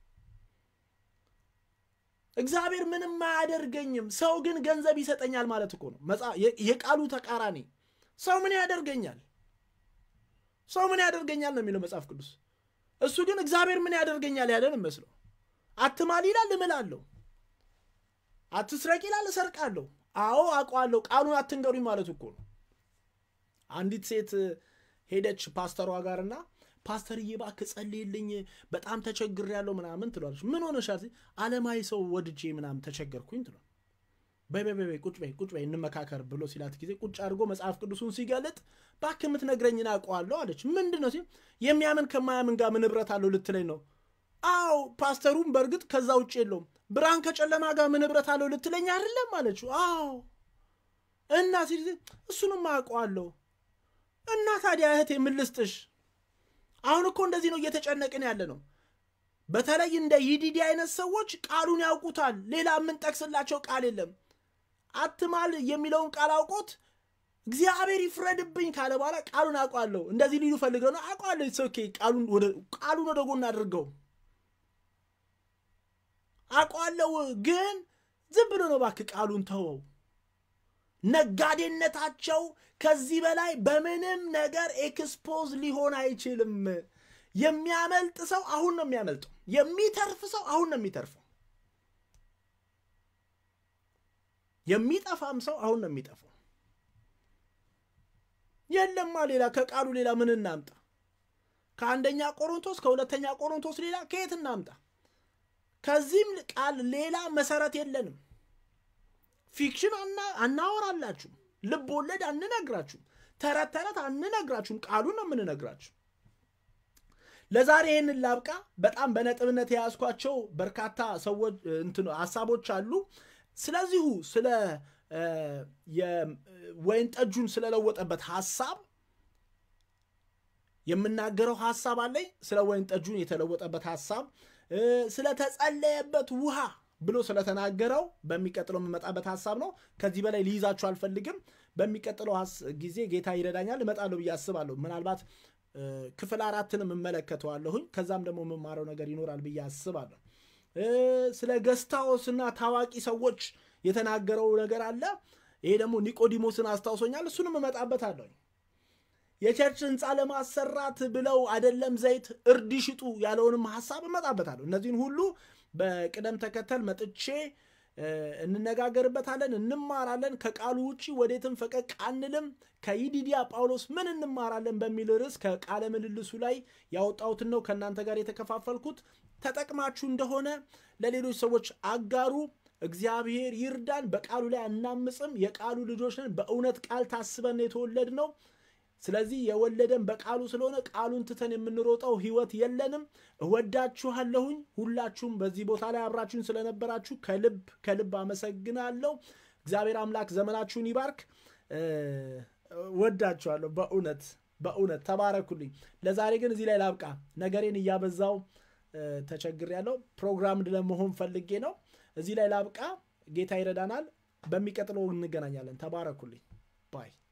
Speaker 1: እግዚአብሔር ምንም አያደርገኝም፣ ሰው ግን ገንዘብ ይሰጠኛል ማለት እኮ ነው። የቃሉ ተቃራኒ ሰው ምን ያደርገኛል? ሰው ምን ያደርገኛል ነው የሚለው መጽሐፍ ቅዱስ። እሱ ግን እግዚአብሔር ምን ያደርገኛል ያለን መስለው። አትማል ይላል እምላለሁ፣ አትስረቅ ይላል እሰርቃለሁ። አዎ አውቀዋለሁ፣ ቃሉን አትንገሩኝ ማለት እኮ ነው። አንዲት ሴት ሄደች ፓስተሯ ጋርና ፓስተርዬ እባክህ ጸልይልኝ በጣም ተቸግሬያለሁ ምናምን ትሏለች። ምን ሆነሻል? ዓለማዊ ሰው ወድጄ ምናምን ተቸገርኩኝ ትሏል። በይ በይ በይ ቁጭ በይ ቁጭ በይ እንመካከር ብሎ ሲላት ጊዜ ቁጭ አድርጎ መጽሐፍ ቅዱሱን ሲገልጥ እባክህ የምትነግረኝን አውቀዋለሁ አለች። ምንድን ነው ሲል የሚያምን ከማያምን ጋር ምን ኅብረት አለው ልትለኝ ነው? አዎ ፓስተሩም በእርግጥ ከዛ ውጭ የለውም። ብርሃን ከጨለማ ጋር ምን ኅብረት አለው ልትለኝ አይደለም አለችው። አዎ እና ሲል እሱንም አውቀዋለሁ እና ታዲያ እህቴ ምን ልስጥሽ? አሁን እኮ እንደዚህ ነው እየተጨነቅን ያለ ነው። በተለይ እንደ ይዲዲ አይነት ሰዎች ቃሉን ያውቁታል። ሌላ የምንጠቅስላቸው ቃል የለም። አትማል የሚለውን ቃል አውቆት እግዚአብሔር ይፍረድብኝ ካለ በኋላ ቃሉን አውቋለሁ እንደዚህ ሊሉ ፈልገው ነው። አውቋለሁ ኦኬ፣ ቃሉን ወደ ጎን አድርገው አውቋለሁ፣ ግን ዝም ብሎ ነው እባክህ ቃሉን ተወው። ነጋዴነታቸው ከዚህ በላይ በምንም ነገር ኤክስፖዝ ሊሆን አይችልም። የሚያመልጥ ሰው አሁን ነው የሚያመልጠው። የሚተርፍ ሰው አሁን ነው የሚተርፈው። የሚጠፋም ሰው አሁን ነው የሚጠፋው። የለማ ሌላ ከቃሉ ሌላ ምን እናምጣ? ከአንደኛ ቆሮንቶስ ከሁለተኛ ቆሮንቶስ ሌላ ከየት እናምጣ? ከዚህም ቃል ሌላ መሰረት የለንም። ፊክሽን አናወራላችሁም። ልብ ወለድ አንነግራችሁም። ተረት ተረት አንነግራችሁም። ቃሉን ነው የምንነግራችሁ። ለዛሬ ይህንን ላብቃ። በጣም በነጥብነት የያዝኳቸው በርካታ ሰዎች እንትን ሀሳቦች አሉ። ስለዚሁ ስለ የወይን ጠጁን ስለለወጠበት ሀሳብ የምናገረው ሀሳብ አለኝ። ስለ ወይን ጠጁን የተለወጠበት ሀሳብ ስለተጸለየበት ውሃ ብሎ ስለተናገረው በሚቀጥለው የምመጣበት ሀሳብ ነው። ከዚህ በላይ ሊይዛችሁ አልፈልግም። በሚቀጥለው ጊዜ ጌታ ይረዳኛል እመጣለሁ ብዬ አስባለሁ። ምናልባት ክፍል አራትንም እመለከተዋለሁኝ። ከዛም ደግሞ የምማረው ነገር ይኖራል ብዬ አስባለሁ። ስለ ገስታዎስና ታዋቂ ሰዎች የተናገረው ነገር አለ። ይሄ ደግሞ ኒቆዲሞስን አስታውሶኛል። እሱንም እመጣበታለሁ። የቸርች ህንፃ ለማሰራት ብለው አይደለም ዘይት እርድ ሽጡ ያለውንም ሀሳብ እመጣበታለሁ። እነዚህን ሁሉ በቅደም ተከተል መጥቼ እንነጋገርበታለን፣ እንማራለን። ከቃሉ ውጭ ወዴትም ፈቀቅ አንልም። ከይዲዲያ ጳውሎስ ምን እንማራለን በሚል ርዕስ ከቃለ ምልልሱ ላይ ያወጣሁትን ነው ከእናንተ ጋር የተከፋፈልኩት። ተጠቅማችሁ እንደሆነ ለሌሎች ሰዎች አጋሩ። እግዚአብሔር ይርዳን። በቃሉ ላይ አናምፅም። የቃሉ ልጆች ነን። በእውነት ቃል ታስበን የተወለድ ነው። ስለዚህ የወለደን በቃሉ ስለሆነ ቃሉን ትተን የምንሮጠው ህይወት የለንም። እወዳችኋለሁኝ። ሁላችሁም በዚህ ቦታ ላይ አብራችሁን ስለነበራችሁ ከልብ ከልብ አመሰግናለሁ። እግዚአብሔር አምላክ ዘመናችሁን ይባርክ። ወዳችኋለሁ። በእውነት በእውነት ተባረኩልኝ። ለዛሬ ግን እዚህ ላይ ላብቃ። ነገሬን እያበዛው ተቸግሬያለሁ። ፕሮግራም ለመሆን ፈልጌ ነው። እዚህ ላይ ላብቃ። ጌታ ይረዳናል። በሚቀጥለው እንገናኛለን። ተባረኩልኝ ባይ